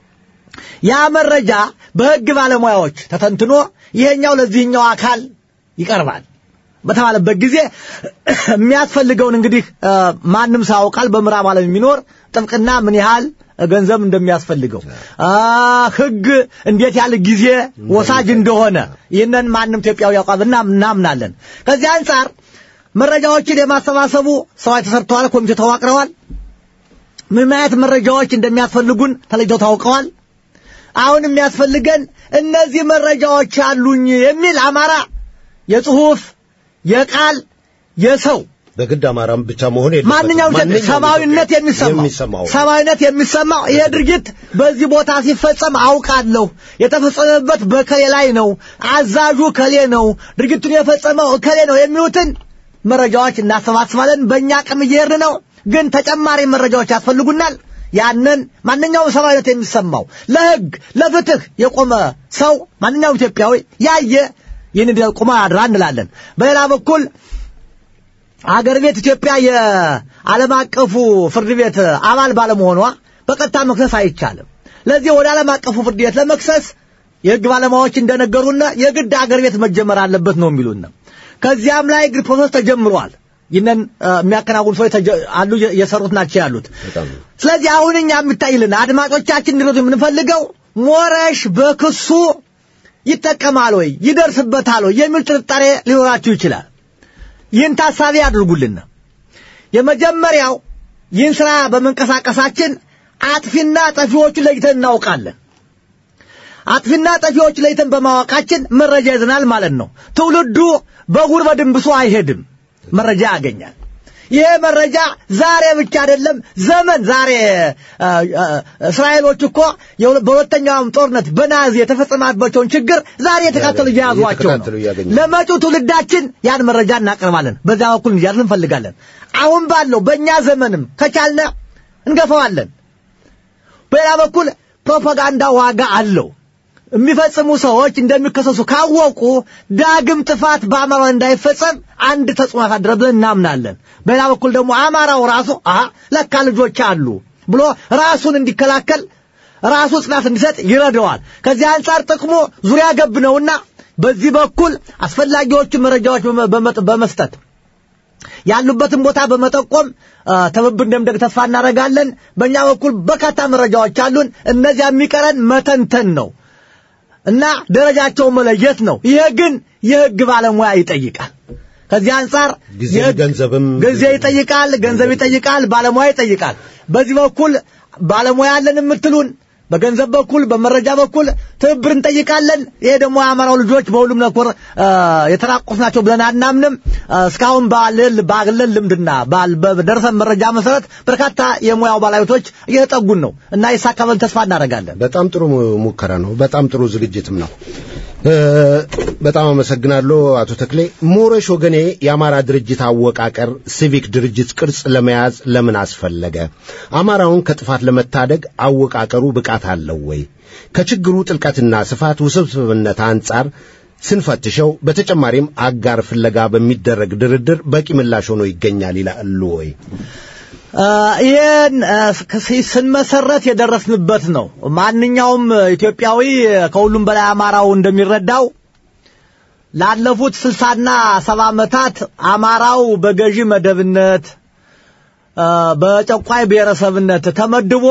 ያ መረጃ በህግ ባለሙያዎች ተተንትኖ ይሄኛው ለዚህኛው አካል ይቀርባል በተባለበት ጊዜ የሚያስፈልገውን እንግዲህ እ፣ ማንም ሰው ያውቃል። በምዕራብ ዓለም የሚኖር ጥብቅና ምን ያህል ገንዘብ እንደሚያስፈልገው አ፣ ህግ እንዴት ያለ ጊዜ ወሳጅ እንደሆነ ይህንን ማንም ኢትዮጵያዊ ያውቃል እና እናምናለን። ከዚህ አንጻር መረጃዎችን የማሰባሰቡ ስራዎች ተሰርተዋል። ኮሚቴ ተዋቅረዋል። ምን አይነት መረጃዎች እንደሚያስፈልጉን ተለይተው ታውቀዋል። አሁን የሚያስፈልገን እነዚህ መረጃዎች አሉኝ የሚል አማራ የጽሁፍ የቃል የሰው በግድ አማራም ብቻ መሆን የለበትም። ማንኛውም ኢትዮጵያ ሰብአዊነት የሚሰማው የሚሰማው ሰብአዊነት የሚሰማው ይሄ ድርጊት በዚህ ቦታ ሲፈጸም አውቃለሁ፣ የተፈጸመበት በከሌ ላይ ነው፣ አዛዡ ከሌ ነው፣ ድርጊቱን የፈጸመው ከሌ ነው የሚሉትን መረጃዎች እናሰባስባለን። በእኛ አቅም እየሄድን ነው፣ ግን ተጨማሪ መረጃዎች ያስፈልጉናል። ያንን ማንኛውም ሰብአዊነት የሚሰማው ለህግ ለፍትህ የቆመ ሰው ማንኛውም ኢትዮጵያዊ ያየ ይህን ቁማ አድራ እንላለን። በሌላ በኩል አገር ቤት ኢትዮጵያ የዓለም አቀፉ ፍርድ ቤት አባል ባለመሆኗ በቀጥታ መክሰስ አይቻልም። ለዚህ ወደ ዓለም አቀፉ ፍርድ ቤት ለመክሰስ የህግ ባለሙያዎች እንደነገሩና የግድ አገር ቤት መጀመር አለበት ነው የሚሉን። ከዚያም ላይ ግድ ፕሮሰስ ተጀምሯል። ይህንን እ፣ የሚያከናውኑ ሰዎች ተጀ- አሉ እየሰሩት ናቸው ያሉት። በጣም ስለዚህ አሁን እኛ የሚታይልን አድማጮቻችን እንዲረዱ የምንፈልገው ሞረሽ በክሱ ይጠቀማል ወይ ይደርስበታል ወይ የሚል ጥርጣሬ ሊኖራችሁ ይችላል። ይህን ታሳቢ አድርጉልን። የመጀመሪያው ይህን ስራ በመንቀሳቀሳችን አጥፊና ጠፊዎቹን ለይተን እናውቃለን። አጥፊና ጠፊዎቹ ለይተን በማወቃችን መረጃ ይዘናል ማለት ነው። ትውልዱ በጉር በድንብሶ አይሄድም፣ መረጃ ያገኛል። ይሄ መረጃ ዛሬ ብቻ አይደለም፣ ዘመን ዛሬ አ, አ, እስራኤሎች እኮ የሁለ- በሁለተኛውም ጦርነት በናዚ የተፈጸመባቸውን ችግር ዛሬ የተካተሉ እየያዟቸው ነው። እየተከታተሉ እያገኙ ለመጪው ትውልዳችን ያን መረጃ እናቀርባለን። በዚያ በኩል እንዲያልፍ እንፈልጋለን። አሁን ባለው በእኛ ዘመንም ከቻልነ እንገፋዋለን። በሌላ በኩል ፕሮፓጋንዳ ዋጋ አለው። የሚፈጽሙ ሰዎች እንደሚከሰሱ ካወቁ ዳግም ጥፋት በአማራው እንዳይፈጸም አንድ ተጽዕኖ ያሳድራል ብለን እናምናለን። በሌላ በኩል ደግሞ አማራው ራሱ አሀ ለካ ልጆች አሉ ብሎ ራሱን እንዲከላከል ራሱ ጽናት እንዲሰጥ ይረዳዋል። ከዚህ አንጻር ጥቅሙ ዙሪያ ገብ ነውና በዚህ በኩል አስፈላጊዎቹ መረጃዎች በመ- በመ- በመስጠት ያሉበትን ቦታ በመጠቆም አ፣ ትብብር እንደምደግ ተስፋ እናደርጋለን። በእኛ በኩል በርካታ መረጃዎች አሉን። እነዚያ የሚቀረን መተንተን ነው እና ደረጃቸውን መለየት ነው። ይሄ ግን የህግ ባለሙያ ይጠይቃል። ከዚህ አንጻር ጊዜ የህግ- ገንዘብም ጊዜ ይጠይቃል፣ ገንዘብ ይጠይቃል፣ ባለሙያ ይጠይቃል። በዚህ በኩል ባለሙያ አለን የምትሉን በገንዘብ በኩል በመረጃ በኩል ትብብር እንጠይቃለን። ይሄ ደግሞ የአማራው ልጆች በሁሉም ነኮር አ፣ የተራቆቱ ናቸው ብለን አናምንም። አ፣ እስካሁን ባለን ባለን ልምድና ባል- በደረሰን መረጃ መሰረት በርካታ የሙያው ባለቤቶች እየተጠጉን ነው እና ይሳካበል ተስፋ እናደርጋለን። በጣም ጥሩ mu- ሙከራ ነው። በጣም ጥሩ ዝግጅትም ነው። እ፣ በጣም አመሰግናለሁ አቶ ተክሌ። ሞረሽ ወገኔ የአማራ ድርጅት አወቃቀር ሲቪክ ድርጅት ቅርጽ ለመያዝ ለምን አስፈለገ? አማራውን ከጥፋት ለመታደግ አወቃቀሩ ብቃት አለው ወይ? ከችግሩ ጥልቀትና ስፋት ውስብስብነት አንጻር ስንፈትሸው በተጨማሪም አጋር ፍለጋ በሚደረግ ድርድር በቂ ምላሽ ሆኖ ይገኛል ይላሉ ወይ? አ፣ ይህን አ፣ ስ- ስንመሰረት የደረስንበት ነው። ማንኛውም ኢትዮጵያዊ ከሁሉም በላይ አማራው እንደሚረዳው ላለፉት ስልሳና ሰባ ዓመታት አማራው በገዢ መደብነት አ፣ በጨቋይ ብሔረሰብነት ተመድቦ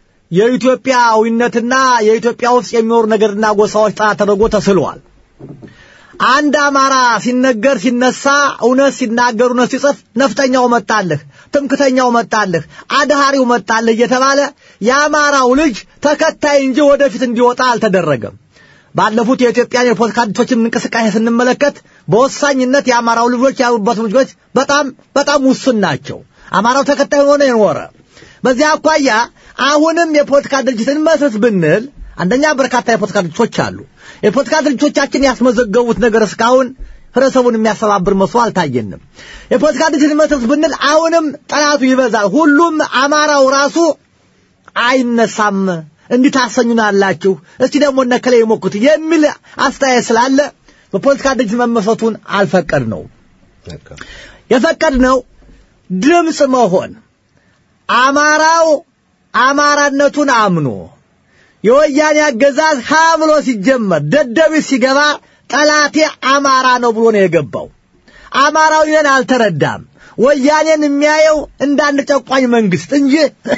የኢትዮጵያዊነትና የኢትዮጵያ ውስጥ የሚኖሩ ነገርና ጎሳዎች ጠላት ተደርጎ ተስሏል። አንድ አማራ ሲነገር ሲነሳ እውነት ሲናገር እውነት ሲጽፍ ነፍጠኛው መጣልህ፣ ትምክተኛው መጣልህ፣ አድሃሪው መጣልህ እየተባለ የአማራው ልጅ ተከታይ እንጂ ወደፊት እንዲወጣ አልተደረገም። ባለፉት የኢትዮጵያን የፖለቲካ ድርጅቶችን እንቅስቃሴ ስንመለከት በወሳኝነት የአማራው ልጆች ያሉበት ልጆች በጣም በጣም ውሱን ናቸው። አማራው ተከታይ ሆነ የኖረ በዚያ አኳያ አሁንም የፖለቲካ ድርጅትን መስረት ብንል አንደኛ በርካታ የፖለቲካ ድርጅቶች አሉ። የፖለቲካ ድርጅቶቻችን ያስመዘገቡት ነገር እስካሁን ህብረተሰቡን የሚያስተባብር መስሎ አልታየንም። የፖለቲካ ድርጅት መሰረት ብንል አሁንም ጠላቱ ይበዛል። ሁሉም አማራው ራሱ አይነሳም እንዲህ ታሰኙናላችሁ፣ እስቲ ደግሞ እነከለ ይሞክት የሚል አስተያየት ስላለ በፖለቲካ ድርጅት መመስረቱን አልፈቀድ ነው የፈቀድ ነው ድምፅ መሆን አማራው አማራነቱን አምኖ የወያኔ አገዛዝ ሀ ብሎ ሲጀመር ደደቢት ሲገባ ጠላቴ አማራ ነው ብሎ ነው የገባው። አማራው ይህን አልተረዳም። ወያኔን የሚያየው እንደ አንድ ጨቋኝ መንግስት እንጂ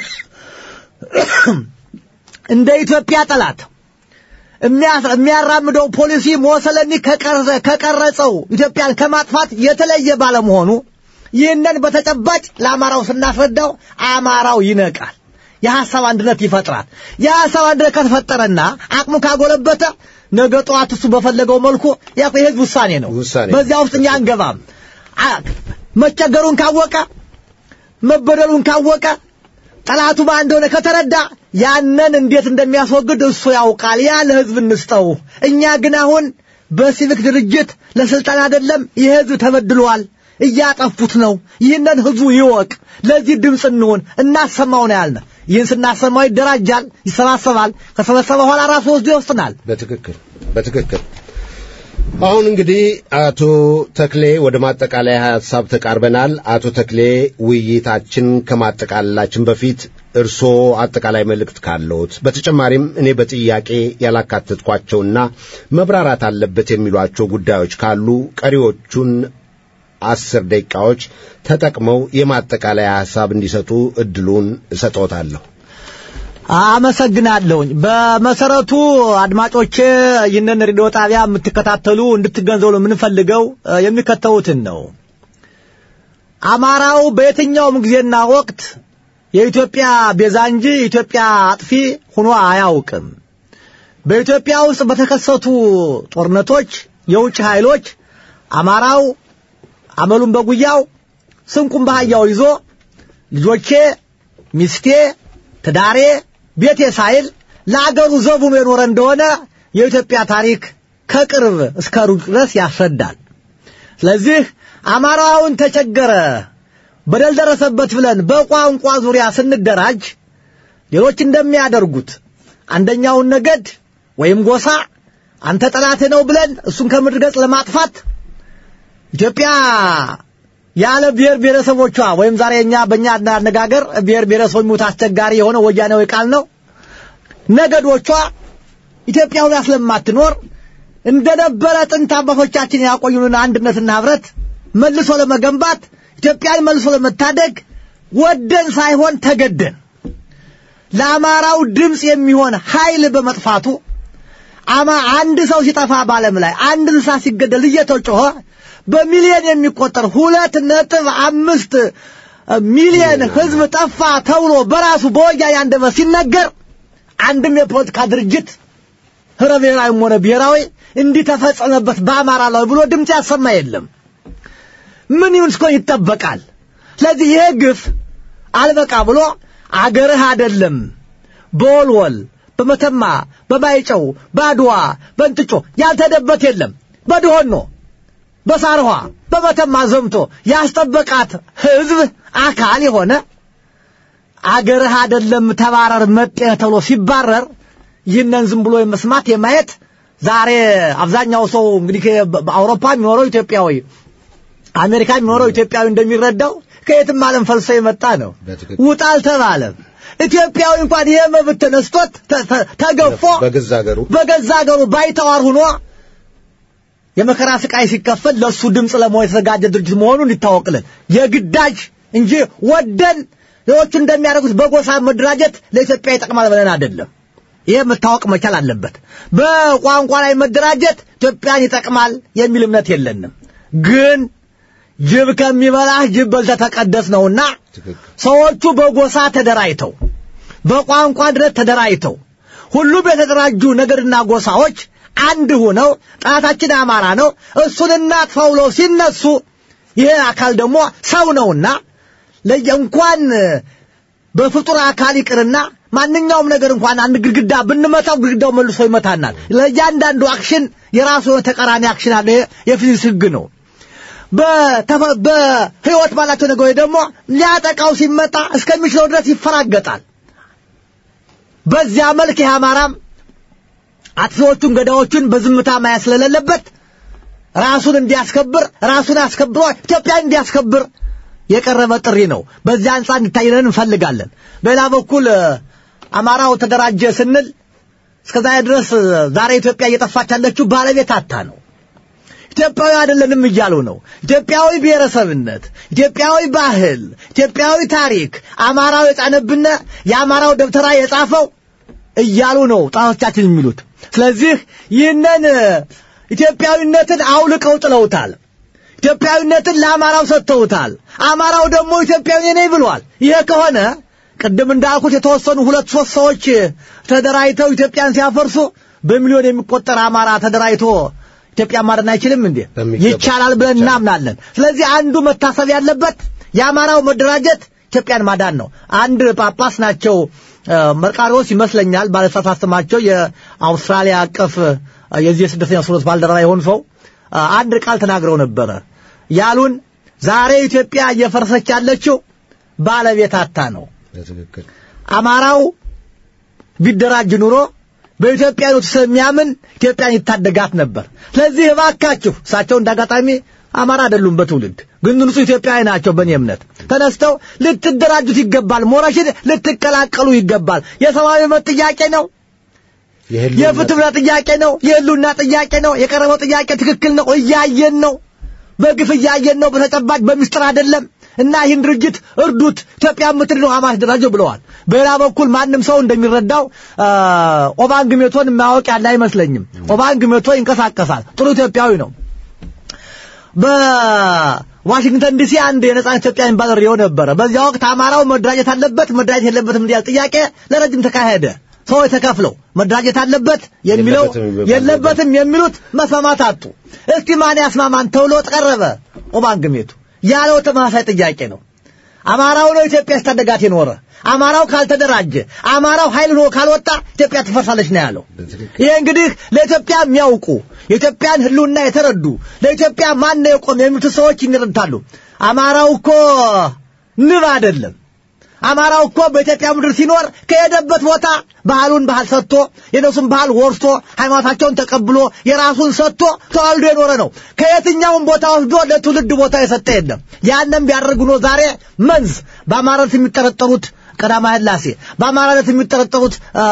እንደ ኢትዮጵያ ጠላት የሚያራምደው ፖሊሲ ሞሰለኒ ከቀረጸው ኢትዮጵያን ከማጥፋት የተለየ ባለመሆኑ ይህንን በተጨባጭ ለአማራው ስናስረዳው አማራው ይነቃል። የሐሳብ አንድነት ይፈጥራል። የሐሳብ አንድነት ከተፈጠረና አቅሙ ካጎለበተ ነገ ጠዋት እሱ በፈለገው መልኩ ያ የህዝብ ውሳኔ ነው። ውሳኔ በዚያ ውስጥ እኛ አንገባም። መቸገሩን ካወቀ መበደሉን ካወቀ ጠላቱ ማን እንደሆነ ከተረዳ ያንን እንዴት እንደሚያስወግድ እሱ ያውቃል። ያ ለህዝብ እንስጠው። እኛ ግን አሁን በሲቪክ ድርጅት ለስልጣን አይደለም። ይህ ህዝብ ተበድሏል፣ እያጠፉት ነው። ይህንን ህዝቡ ይወቅ። ለዚህ ድምፅ እንሆን፣ እናሰማው ነው ያልነ። ይህን ስናሰማው ይደራጃል፣ ይሰባሰባል። ከሰበሰበ በኋላ ራሱ ወስዶ ይወስናል። በትክክል በትክክል። አሁን እንግዲህ አቶ ተክሌ ወደ ማጠቃለያ ሀሳብ ተቃርበናል። አቶ ተክሌ ውይይታችን ከማጠቃለላችን በፊት እርስዎ አጠቃላይ መልእክት ካለዎት፣ በተጨማሪም እኔ በጥያቄ ያላካተትኳቸውና መብራራት አለበት የሚሏቸው ጉዳዮች ካሉ ቀሪዎቹን አስር ደቂቃዎች ተጠቅመው የማጠቃለያ ሐሳብ እንዲሰጡ እድሉን እሰጦታለሁ። አመሰግናለሁኝ። በመሰረቱ አድማጮቼ ይህንን ሬዲዮ ጣቢያ የምትከታተሉ እንድትገንዘቡ የምንፈልገው የሚከተሉትን ነው። አማራው በየትኛውም ጊዜና ወቅት የኢትዮጵያ ቤዛ እንጂ የኢትዮጵያ አጥፊ ሆኖ አያውቅም። በኢትዮጵያ ውስጥ በተከሰቱ ጦርነቶች የውጭ ኃይሎች አማራው አመሉን በጉያው ስንቁን በአህያው ይዞ ልጆቼ፣ ሚስቴ፣ ትዳሬ፣ ቤቴ ሳይል ለአገሩ ዘቡኑ የኖረ እንደሆነ የኢትዮጵያ ታሪክ ከቅርብ እስከ ሩቅ ድረስ ያስረዳል። ስለዚህ አማራውን ተቸገረ፣ በደል ደረሰበት ብለን በቋንቋ ዙሪያ ስንደራጅ ሌሎች እንደሚያደርጉት አንደኛውን ነገድ ወይም ጎሳ አንተ ጠላቴ ነው ብለን እሱን ከምድር ገጽ ለማጥፋት ኢትዮጵያ ያለ ብሔር ብሔረሰቦቿ ወይም ዛሬ እኛ በእኛ አነጋገር ብሔር ብሔረሰቦች ሙት አስቸጋሪ የሆነ ወያኔዊ ቃል ነው። ነገዶቿ ኢትዮጵያ ሁላ ስለማትኖር እንደነበረ ጥንት አባቶቻችን ያቆዩንን አንድነትና ህብረት መልሶ ለመገንባት ኢትዮጵያን መልሶ ለመታደግ ወደን ሳይሆን ተገደን ለአማራው ድምፅ የሚሆን ኃይል በመጥፋቱ አማ አንድ ሰው ሲጠፋ በዓለም ላይ አንድ እንስሳ ሲገደል እየተጮኸ በሚሊዮን የሚቆጠር ሁለት ነጥብ አምስት ሚሊዮን ህዝብ ጠፋ ተብሎ በራሱ በወያኔ አንደበት ሲነገር አንድም የፖለቲካ ድርጅት ህብረ ብሔራዊም ሆነ ብሔራዊ እንዲህ ተፈጸመበት በአማራ ላይ ብሎ ድምፅ ያሰማ የለም። ምን ይሁን እስኮ ይጠበቃል። ስለዚህ ይሄ ግፍ አልበቃ ብሎ አገርህ አይደለም በወልወል በመተማ በማይጨው በአድዋ በእንጥጮ ያልተደበት የለም በድሆኖ በሳርኋ በመተማ ዘምቶ ያስጠበቃት ህዝብ አካል የሆነ አገርህ አይደለም ተባረር መጤህ ተብሎ ሲባረር ይህንን ዝም ብሎ የመስማት የማየት ዛሬ አብዛኛው ሰው እንግዲህ በአውሮፓ የሚኖረው ኢትዮጵያዊ አሜሪካ የሚኖረው ኢትዮጵያዊ እንደሚረዳው ከየትም ዓለም ፈልሶ የመጣ ነው። ውጣ አልተባለም። ኢትዮጵያዊ እንኳን ይሄ መብት ተነስቶት ተገፎ በገዛ ሀገሩ በገዛ ሀገሩ ባይተዋር ሆኖ የመከራ ስቃይ ሲከፈል ለሱ ድምፅ ለመሆን የተዘጋጀ ድርጅት መሆኑን ይታወቅልን። የግዳጅ እንጂ ወደን ሌሎቹ እንደሚያደርጉት በጎሳ መደራጀት ለኢትዮጵያ ይጠቅማል ብለን አይደለም። ይሄ መታወቅ መቻል አለበት። በቋንቋ ላይ መደራጀት ኢትዮጵያን ይጠቅማል የሚል እምነት የለንም። ግን ጅብ ከሚበላህ ጅብ በልተህ ተቀደስ ነውና ሰዎቹ በጎሳ ተደራጅተው በቋንቋ ድረት ተደራጅተው ሁሉም የተደራጁ ነገድና ጎሳዎች አንድ ሆነው ጠላታችን አማራ ነው እሱን እናጥፋው ብለው ሲነሱ ይሄ አካል ደግሞ ሰው ነውና ለየ እንኳን በፍጡር አካል ይቅርና ማንኛውም ነገር እንኳን አንድ ግድግዳ ብንመታው ግድግዳው መልሶ ይመታናል። ለእያንዳንዱ አክሽን የራሱ የሆነ ተቃራኒ አክሽን አለ። የፊዚክስ ህግ ነው። በተፈ- በህይወት ባላቸው ነገሮች ደግሞ ሊያጠቃው ሲመጣ እስከሚችለው ድረስ ይፈራገጣል። በዚያ መልክ ይህ አማራም አጥፊዎቹን ገዳዮቹን በዝምታ ማየት ስለሌለበት ራሱን እንዲያስከብር ራሱን አስከብሮ ኢትዮጵያን እንዲያስከብር የቀረበ ጥሪ ነው። በዚያ አንጻር እንዲታይለን እንፈልጋለን። በሌላ በኩል እ፣ አማራው ተደራጀ ስንል እስከዛሬ ድረስ እ፣ ዛሬ ኢትዮጵያ እየጠፋች ያለችው ባለቤት አታ ነው። ኢትዮጵያዊ አይደለንም እያሉ ነው። ኢትዮጵያዊ ብሔረሰብነት፣ ኢትዮጵያዊ ባህል፣ ኢትዮጵያዊ ታሪክ አማራው የጫነብን የአማራው ደብተራ የጻፈው እያሉ ነው ጣቶቻችን የሚሉት። ስለዚህ ይህንን እ፣ ኢትዮጵያዊነትን አውልቀው ጥለውታል። ኢትዮጵያዊነትን ለአማራው ሰጥተውታል። አማራው ደግሞ ኢትዮጵያዊ ነኝ ብሏል። ይሄ ከሆነ ቅድም እንዳልኩት የተወሰኑ ሁለት ሶስት ሰዎች ተደራጅተው ኢትዮጵያን ሲያፈርሱ በሚሊዮን የሚቆጠር አማራ ተደራጅቶ ኢትዮጵያ ማዳን አይችልም እንዴ? በሚገባ ይቻላል ብለን እናምናለን። ስለዚህ አንዱ መታሰብ ያለበት የአማራው መደራጀት ኢትዮጵያን ማዳን ነው። አንድ ጳጳስ ናቸው እ፣ መርቃሪዎስ ይመስለኛል ባለሳሳት ስማቸው የአውስትራሊያ አቀፍ እ፣ የዚህ የስደተኛ ስሮት ባልደረባ የሆኑ ሰው እ፣ አንድ ቃል ተናግረው ነበረ ያሉን ዛሬ ኢትዮጵያ እየፈረሰች ያለችው ባለቤት አታ ነው። በትክክል አማራው ቢደራጅ ኑሮ በኢትዮጵያኖች ስለሚያምን ኢትዮጵያን ይታደጋት ነበር። ስለዚህ እባካችሁ እሳቸው እንዳጋጣሚ አማራ አይደሉም በትውልድ ግን ንጹህ ኢትዮጵያዊ ናቸው። በእኔ እምነት ተነስተው ልትደራጁት ይገባል። ሞረሽን ልትቀላቀሉ ይገባል። የሰብአዊ መብት ጥያቄ ነው። የህልውና የፍትህ ጥያቄ ነው። የህሉና ጥያቄ ነው። የቀረበው ጥያቄ ትክክል ነው። እያየን ነው። በግፍ እያየን ነው። በተጨባጭ በሚስጥር አይደለም። እና ይህን ድርጅት እርዱት፣ ኢትዮጵያ የምትድነው ሐማስ ደራጀው ብለዋል። በሌላ በኩል ማንም ሰው እንደሚረዳው አ፣ ኦባንግ ሜቶን የማያውቅ ያለ አይመስለኝም። ኦባንግ ሜቶ ይንቀሳቀሳል። ጥሩ ኢትዮጵያዊ ነው። በዋሽንግተን ዲሲ አንድ የነጻነት ኢትዮጵያ የሚባል ሬዲዮ ነበረ። በዚያ ወቅት አማራው መደራጀት አለበት መደራጀት የለበትም እንዲያል ጥያቄ ለረጅም ተካሄደ። ሰዎች ተከፍለው መደራጀት አለበት የሚለው የለበትም የሚባል የለበትም የሚሉት መስማማት አጡ። እስቲ ማን ያስማማን ተብሎ ቀረበ። ኦባንግ ሜቱ ያለው ተመሳሳይ ጥያቄ ነው። አማራው ነው ኢትዮጵያ ስታደጋት የኖረ። አማራው ካልተደራጀ፣ አማራው ኃይል ሆኖ ካልወጣ ኢትዮጵያ ትፈርሳለች ነው ያለው። ይሄ እንግዲህ ለኢትዮጵያ የሚያውቁ የኢትዮጵያን ሕልውና የተረዱ ለኢትዮጵያ ማን ነው የቆመ የሚሉት ሰዎች ይረዳሉ። አማራው እኮ ንብ አይደለም። አማራው እኮ በኢትዮጵያ ምድር ሲኖር ከሄደበት ቦታ ባህሉን ባህል ሰጥቶ የነሱን ባህል ወርሶ ሃይማኖታቸውን ተቀብሎ የራሱን ሰጥቶ ተዋልዶ የኖረ ነው። ከየትኛውም ቦታ ወስዶ ለትውልድ ቦታ የሰጠ የለም። ያንም ቢያደርግ ኖ ዛሬ መንዝ በአማራነት የሚጠረጠሩት ቀዳማዊ ሥላሴ በአማራነት የሚጠረጠሩት አ፣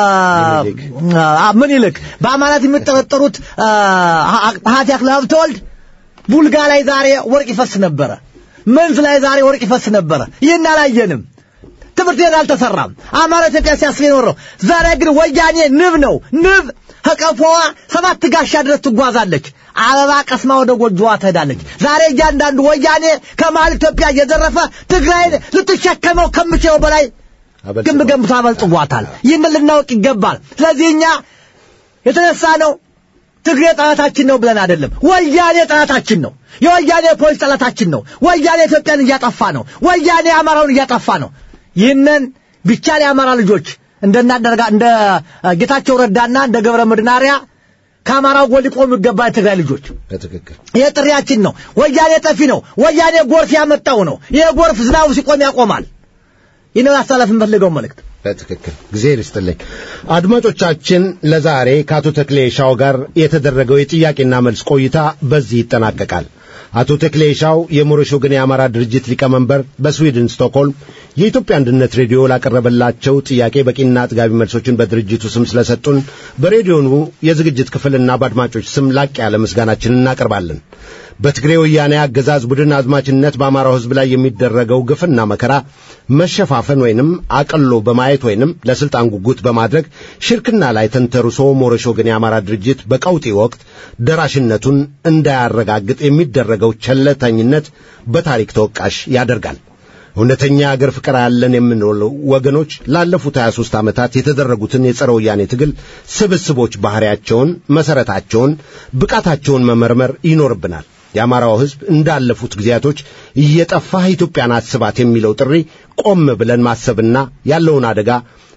አ፣ ምኒልክ በአማራነት የሚጠረጠሩት አ፣ ሀቲ አክለ ሀብተወልድ ቡልጋ ላይ ዛሬ ወርቅ ይፈስ ነበረ። መንዝ ላይ ዛሬ ወርቅ ይፈስ ነበረ። ይህን አላየንም። ትምህርት ቤት አልተሰራም። አማራ ኢትዮጵያ ሲያስብ የኖረው ዛሬ ግን ወያኔ ንብ ነው። ንብ ከቀፎዋ ሰባት ጋሻ ድረስ ትጓዛለች። አበባ ቀስማ ወደ ጎጆዋ ትሄዳለች። ዛሬ እያንዳንዱ ወያኔ ከመሀል ኢትዮጵያ እየዘረፈ ትግራይን ልትሸከመው ከምችለው በላይ አበልጽጓል። ግንብ ገንብቶ አበልጽጓታል። ይህንን ልናውቅ ይገባል። ስለዚህ እኛ የተነሳ ነው ትግሬ ጠላታችን ነው ብለን አይደለም። ወያኔ ጠላታችን ነው። የወያኔ ፖሊስ ጠላታችን ነው። ወያኔ ኢትዮጵያን እያጠፋ ነው። ወያኔ አማራውን እያጠፋ ነው። ይህንን ቢቻል የአማራ ልጆች እንደናደርጋ እንደ ጌታቸው ረዳና እንደ ገብረ መድናሪያ ከአማራው ጎን ሊቆሙ ይገባ የትግራይ ልጆች በትክክል ይሄ ጥሪያችን ነው። ወያኔ ጠፊ ነው። ወያኔ ጎርፍ ያመጣው ነው። ይሄ ጎርፍ ዝናቡ ሲቆም ያቆማል። ይህ ነው ያስተላለፍ የምፈልገው መልእክት። በትክክል ጊዜ ይስጥልኝ። አድማጮቻችን ለዛሬ ከአቶ ተክሌ ሻው ጋር የተደረገው የጥያቄና መልስ ቆይታ በዚህ ይጠናቀቃል። አቶ ተክሌ ሻው የሞሮሽ ወገን የአማራ ድርጅት ሊቀመንበር በስዊድን ስቶክሆልም የኢትዮጵያ አንድነት ሬዲዮ ላቀረበላቸው ጥያቄ በቂና አጥጋቢ መልሶችን በድርጅቱ ስም ስለሰጡን በሬዲዮኑ የዝግጅት ክፍልና በአድማጮች ስም ላቅ ያለ ምስጋናችንን እናቀርባለን። በትግሬ ወያኔ አገዛዝ ቡድን አዝማችነት በአማራው ሕዝብ ላይ የሚደረገው ግፍና መከራ መሸፋፈን ወይንም አቅሎ በማየት ወይንም ለስልጣን ጉጉት በማድረግ ሽርክና ላይ ተንተርሶ ሞረሽ ወገን የአማራ ድርጅት በቀውጢ ወቅት ደራሽነቱን እንዳያረጋግጥ የሚደረገው ቸለተኝነት በታሪክ ተወቃሽ ያደርጋል። እውነተኛ አገር ፍቅር ያለን የምንለው ወገኖች ላለፉት 23 ዓመታት የተደረጉትን የጸረ ወያኔ ትግል ስብስቦች ባህሪያቸውን፣ መሰረታቸውን፣ ብቃታቸውን መመርመር ይኖርብናል። የአማራው ሕዝብ እንዳለፉት ጊዜያቶች እየጠፋህ ኢትዮጵያን አስባት የሚለው ጥሪ ቆም ብለን ማሰብና ያለውን አደጋ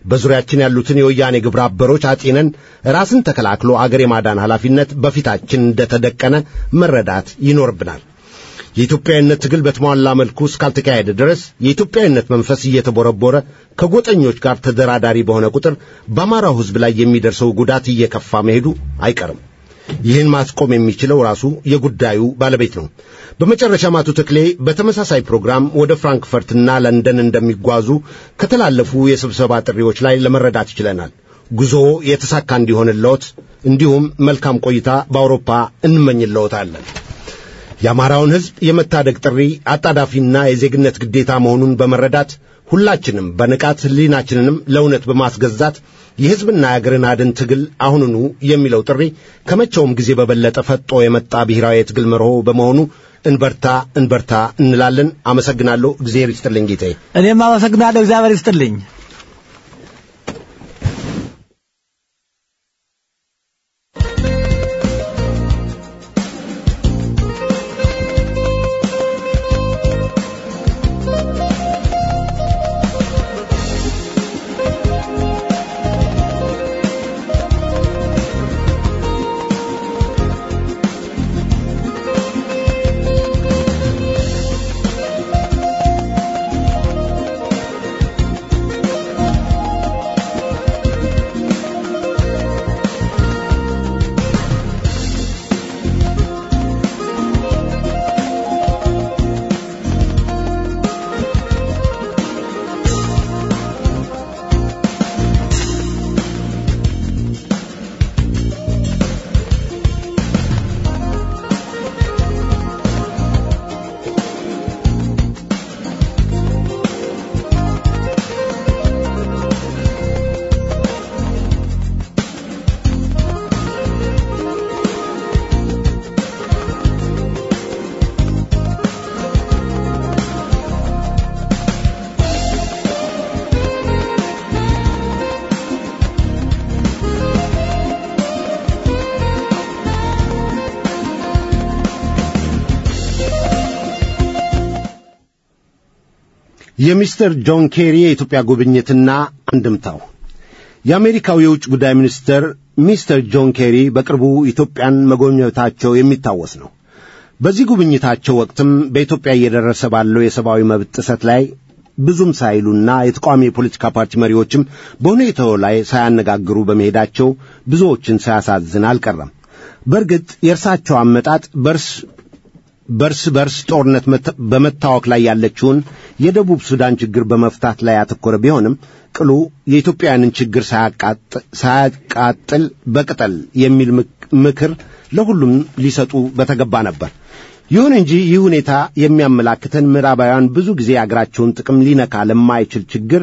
በዙሪያችን ያሉትን የወያኔ ግብረ አበሮች አጢነን ራስን ተከላክሎ አገር የማዳን ኃላፊነት በፊታችን እንደተደቀነ መረዳት ይኖርብናል። የኢትዮጵያዊነት ትግል በተሟላ መልኩ እስካልተካሄደ ድረስ የኢትዮጵያዊነት መንፈስ እየተቦረቦረ ከጎጠኞች ጋር ተደራዳሪ በሆነ ቁጥር በአማራው ሕዝብ ላይ የሚደርሰው ጉዳት እየከፋ መሄዱ አይቀርም። ይህን ማስቆም የሚችለው ራሱ የጉዳዩ ባለቤት ነው። በመጨረሻም አቶ ተክሌ በተመሳሳይ ፕሮግራም ወደ ፍራንክፈርትና ለንደን እንደሚጓዙ ከተላለፉ የስብሰባ ጥሪዎች ላይ ለመረዳት ይችለናል። ጉዞ የተሳካ እንዲሆንልዎት እንዲሁም መልካም ቆይታ በአውሮፓ እንመኝልዎታለን። የአማራውን ሕዝብ የመታደግ ጥሪ አጣዳፊና የዜግነት ግዴታ መሆኑን በመረዳት ሁላችንም በንቃት ሕሊናችንንም ለእውነት በማስገዛት የሕዝብና የአገርን አድን ትግል አሁኑኑ የሚለው ጥሪ ከመቼውም ጊዜ በበለጠ ፈጦ የመጣ ብሔራዊ የትግል መርሆ በመሆኑ እንበርታ እንበርታ እንላለን። አመሰግናለሁ። እግዚአብሔር ይስጥልኝ ጌታዬ። እኔም አመሰግናለሁ። እግዚአብሔር ይስጥልኝ። የሚስተር ጆን ኬሪ የኢትዮጵያ ጉብኝትና አንድምታው የአሜሪካው የውጭ ጉዳይ ሚኒስትር ሚስተር ጆን ኬሪ በቅርቡ ኢትዮጵያን መጎብኘታቸው የሚታወስ ነው። በዚህ ጉብኝታቸው ወቅትም በኢትዮጵያ እየደረሰ ባለው የሰብአዊ መብት ጥሰት ላይ ብዙም ሳይሉና የተቃዋሚ የፖለቲካ ፓርቲ መሪዎችም በሁኔታው ላይ ሳያነጋግሩ በመሄዳቸው ብዙዎችን ሳያሳዝን አልቀረም። በእርግጥ የእርሳቸው አመጣጥ በርስ በርስ በርስ ጦርነት በመታወክ ላይ ያለችውን የደቡብ ሱዳን ችግር በመፍታት ላይ ያተኮረ ቢሆንም ቅሉ የኢትዮጵያውያንን ችግር ሳያቃጥል በቅጠል የሚል ምክር ለሁሉም ሊሰጡ በተገባ ነበር። ይሁን እንጂ ይህ ሁኔታ የሚያመላክተን ምዕራባውያን ብዙ ጊዜ የአገራቸውን ጥቅም ሊነካ ለማይችል ችግር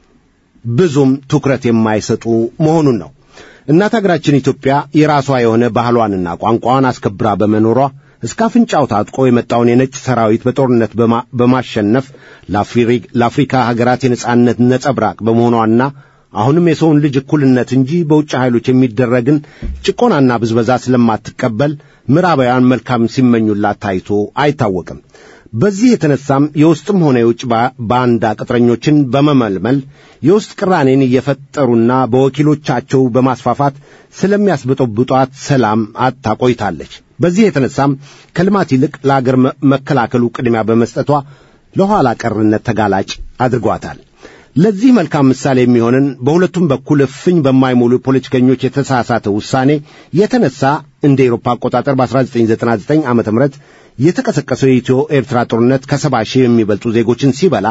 ብዙም ትኩረት የማይሰጡ መሆኑን ነው። እናት አገራችን ኢትዮጵያ የራሷ የሆነ ባህሏንና ቋንቋዋን አስከብራ በመኖሯ እስከ አፍንጫው ታጥቆ የመጣውን የነጭ ሰራዊት በጦርነት በማሸነፍ ለአፍሪካ ሀገራት የነጻነት ነጸብራቅ በመሆኗና አሁንም የሰውን ልጅ እኩልነት እንጂ በውጭ ኃይሎች የሚደረግን ጭቆናና ብዝበዛ ስለማትቀበል ምዕራባውያን መልካም ሲመኙላት ታይቶ አይታወቅም። በዚህ የተነሳም የውስጥም ሆነ የውጭ ባንዳ ቅጥረኞችን በመመልመል የውስጥ ቅራኔን እየፈጠሩና በወኪሎቻቸው በማስፋፋት ስለሚያስበጠብጧት ሰላም አጥታ ቆይታለች። በዚህ የተነሳም ከልማት ይልቅ ለአገር መከላከሉ ቅድሚያ በመስጠቷ ለኋላ ቀርነት ተጋላጭ አድርጓታል። ለዚህ መልካም ምሳሌ የሚሆንን በሁለቱም በኩል እፍኝ በማይሞሉ ፖለቲከኞች የተሳሳተ ውሳኔ የተነሳ እንደ ኤሮፓ አቆጣጠር በ1999 ዓ ም የተቀሰቀሰው የኢትዮ ኤርትራ ጦርነት ከሰባ ሺህ የሚበልጡ ዜጎችን ሲበላ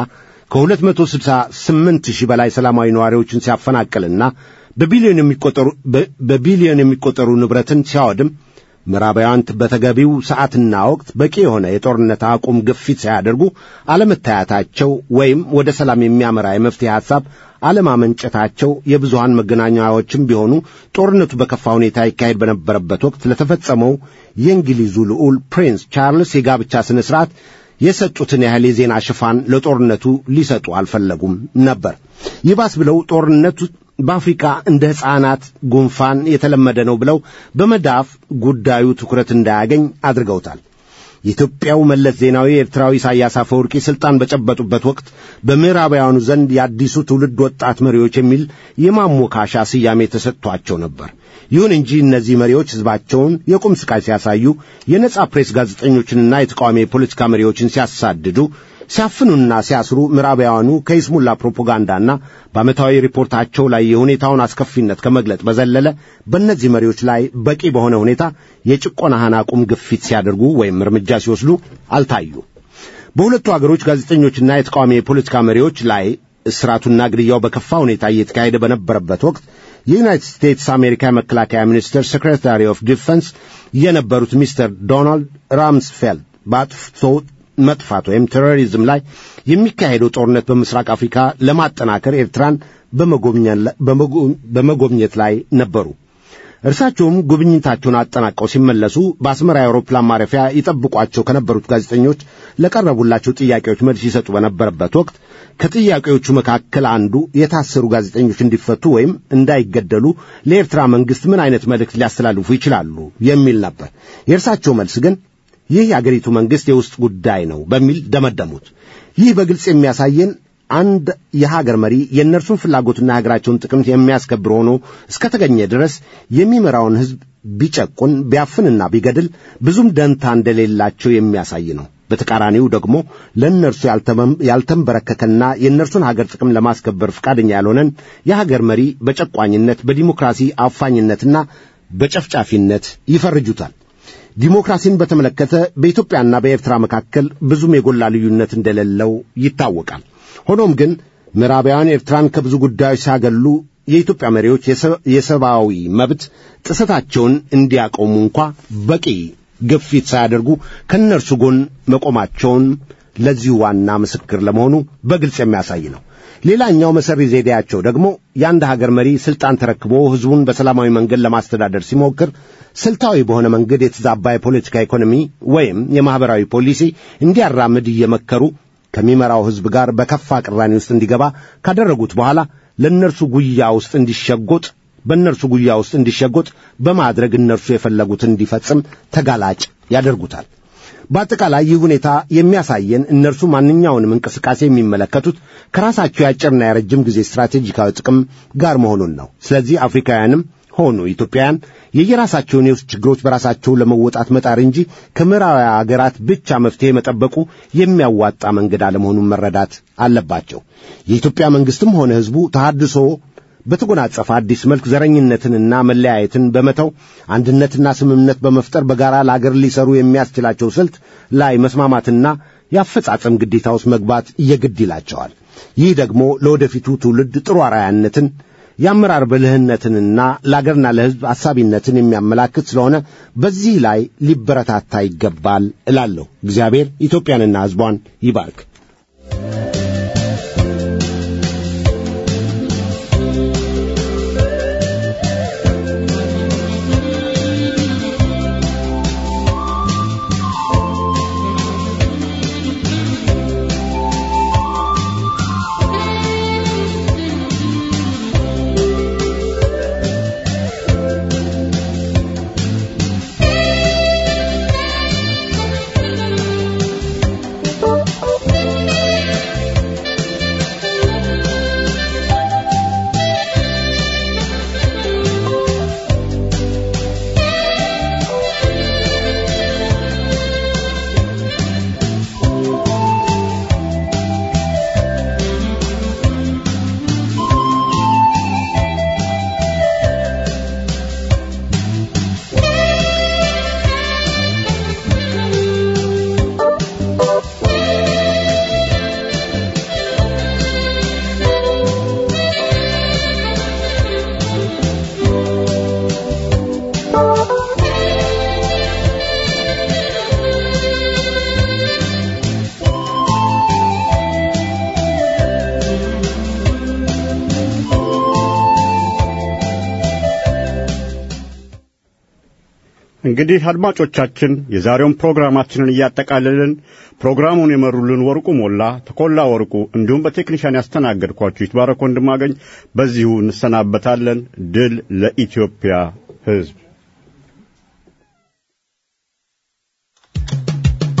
ከ268 ሺህ በላይ ሰላማዊ ነዋሪዎችን ሲያፈናቅልና በቢሊዮን የሚቆጠሩ ንብረትን ሲያወድም ምዕራባውያን በተገቢው ሰዓትና ወቅት በቂ የሆነ የጦርነት አቁም ግፊት ሳያደርጉ አለመታያታቸው ወይም ወደ ሰላም የሚያመራ የመፍትሄ ሐሳብ አለማመንጨታቸው የብዙሃን መገናኛዎችም ቢሆኑ ጦርነቱ በከፋ ሁኔታ ይካሄድ በነበረበት ወቅት ለተፈጸመው የእንግሊዙ ልዑል ፕሪንስ ቻርልስ የጋብቻ ሥነ ሥርዓት የሰጡትን ያህል የዜና ሽፋን ለጦርነቱ ሊሰጡ አልፈለጉም ነበር። ይባስ ብለው ጦርነቱ በአፍሪካ እንደ ሕፃናት ጉንፋን የተለመደ ነው ብለው በመዳፍ ጉዳዩ ትኩረት እንዳያገኝ አድርገውታል። የኢትዮጵያው መለስ ዜናዊ ኤርትራዊ ኢሳያስ አፈወርቂ ስልጣን በጨበጡበት ወቅት በምዕራባውያኑ ዘንድ የአዲሱ ትውልድ ወጣት መሪዎች የሚል የማሞካሻ ስያሜ ተሰጥቷቸው ነበር። ይሁን እንጂ እነዚህ መሪዎች ሕዝባቸውን የቁም ስቃይ ሲያሳዩ፣ የነጻ ፕሬስ ጋዜጠኞችንና የተቃዋሚ የፖለቲካ መሪዎችን ሲያሳድዱ ሲያፍኑና ሲያስሩ ምዕራባውያኑ ከይስሙላ ፕሮፓጋንዳና በዓመታዊ ሪፖርታቸው ላይ የሁኔታውን አስከፊነት ከመግለጥ በዘለለ በእነዚህ መሪዎች ላይ በቂ በሆነ ሁኔታ የጭቆና አቁም ግፊት ሲያደርጉ ወይም እርምጃ ሲወስዱ አልታዩ። በሁለቱ አገሮች ጋዜጠኞችና የተቃዋሚ የፖለቲካ መሪዎች ላይ እስራቱና ግድያው በከፋ ሁኔታ እየተካሄደ በነበረበት ወቅት የዩናይትድ ስቴትስ አሜሪካ የመከላከያ ሚኒስትር ሴክሬታሪ ኦፍ ዲፌንስ የነበሩት ሚስተር ዶናልድ ራምስፌልድ በአጥፍቶ መጥፋት ወይም ቴሮሪዝም ላይ የሚካሄደው ጦርነት በምስራቅ አፍሪካ ለማጠናከር ኤርትራን በመጎብኘት ላይ ነበሩ። እርሳቸውም ጉብኝታቸውን አጠናቀው ሲመለሱ በአስመራ የአውሮፕላን ማረፊያ ይጠብቋቸው ከነበሩት ጋዜጠኞች ለቀረቡላቸው ጥያቄዎች መልስ ይሰጡ በነበረበት ወቅት ከጥያቄዎቹ መካከል አንዱ የታሰሩ ጋዜጠኞች እንዲፈቱ ወይም እንዳይገደሉ ለኤርትራ መንግሥት ምን አይነት መልእክት ሊያስተላልፉ ይችላሉ የሚል ነበር። የእርሳቸው መልስ ግን ይህ የአገሪቱ መንግሥት የውስጥ ጉዳይ ነው በሚል ደመደሙት። ይህ በግልጽ የሚያሳየን አንድ የሀገር መሪ የእነርሱን ፍላጎትና የሀገራቸውን ጥቅም የሚያስከብር ሆኖ እስከተገኘ ድረስ የሚመራውን ሕዝብ ቢጨቁን ቢያፍንና ቢገድል ብዙም ደንታ እንደሌላቸው የሚያሳይ ነው። በተቃራኒው ደግሞ ለእነርሱ ያልተንበረከከና የእነርሱን ሀገር ጥቅም ለማስከበር ፈቃደኛ ያልሆነን የሀገር መሪ በጨቋኝነት፣ በዲሞክራሲ አፋኝነትና በጨፍጫፊነት ይፈርጁታል። ዲሞክራሲን በተመለከተ በኢትዮጵያና በኤርትራ መካከል ብዙም የጎላ ልዩነት እንደሌለው ይታወቃል። ሆኖም ግን ምዕራባውያን ኤርትራን ከብዙ ጉዳዮች ሲያገሉ የኢትዮጵያ መሪዎች የሰብአዊ መብት ጥሰታቸውን እንዲያቆሙ እንኳ በቂ ግፊት ሳያደርጉ ከእነርሱ ጎን መቆማቸውን ለዚሁ ዋና ምስክር ለመሆኑ በግልጽ የሚያሳይ ነው። ሌላኛው መሰሪ ዘዴያቸው ደግሞ የአንድ ሀገር መሪ ስልጣን ተረክቦ ሕዝቡን በሰላማዊ መንገድ ለማስተዳደር ሲሞክር ስልታዊ በሆነ መንገድ የተዛባ የፖለቲካ ኢኮኖሚ ወይም የማኅበራዊ ፖሊሲ እንዲያራምድ እየመከሩ ከሚመራው ሕዝብ ጋር በከፋ ቅራኔ ውስጥ እንዲገባ ካደረጉት በኋላ ለእነርሱ ጉያ ውስጥ እንዲሸጎጥ በእነርሱ ጉያ ውስጥ እንዲሸጎጥ በማድረግ እነርሱ የፈለጉትን እንዲፈጽም ተጋላጭ ያደርጉታል። በአጠቃላይ ይህ ሁኔታ የሚያሳየን እነርሱ ማንኛውንም እንቅስቃሴ የሚመለከቱት ከራሳቸው የአጭርና የረጅም ጊዜ ስትራቴጂካዊ ጥቅም ጋር መሆኑን ነው። ስለዚህ አፍሪካውያንም ሆኑ ኢትዮጵያውያን የየራሳቸውን የውስጥ ችግሮች በራሳቸው ለመወጣት መጣር እንጂ ከምዕራባዊ አገራት ብቻ መፍትሄ መጠበቁ የሚያዋጣ መንገድ አለመሆኑን መረዳት አለባቸው። የኢትዮጵያ መንግሥትም ሆነ ሕዝቡ ተሃድሶ በተጎናጸፈ አዲስ መልክ ዘረኝነትንና መለያየትን በመተው አንድነትና ስምምነት በመፍጠር በጋራ ለአገር ሊሰሩ የሚያስችላቸው ስልት ላይ መስማማትና የአፈጻጸም ግዴታ ውስጥ መግባት የግድ ይላቸዋል። ይህ ደግሞ ለወደፊቱ ትውልድ ጥሩ አርአያነትን የአመራር ብልህነትንና ለአገርና ለሕዝብ አሳቢነትን የሚያመላክት ስለሆነ በዚህ ላይ ሊበረታታ ይገባል እላለሁ። እግዚአብሔር ኢትዮጵያንና ሕዝቧን ይባርክ። እንግዲህ አድማጮቻችን የዛሬውን ፕሮግራማችንን እያጠቃልልን ፕሮግራሙን የመሩልን ወርቁ ሞላ፣ ተኮላ ወርቁ እንዲሁም በቴክኒሻን ያስተናገድኳችሁ ይትባረክ ወንድማገኝ በዚሁ እንሰናበታለን። ድል ለኢትዮጵያ ሕዝብ።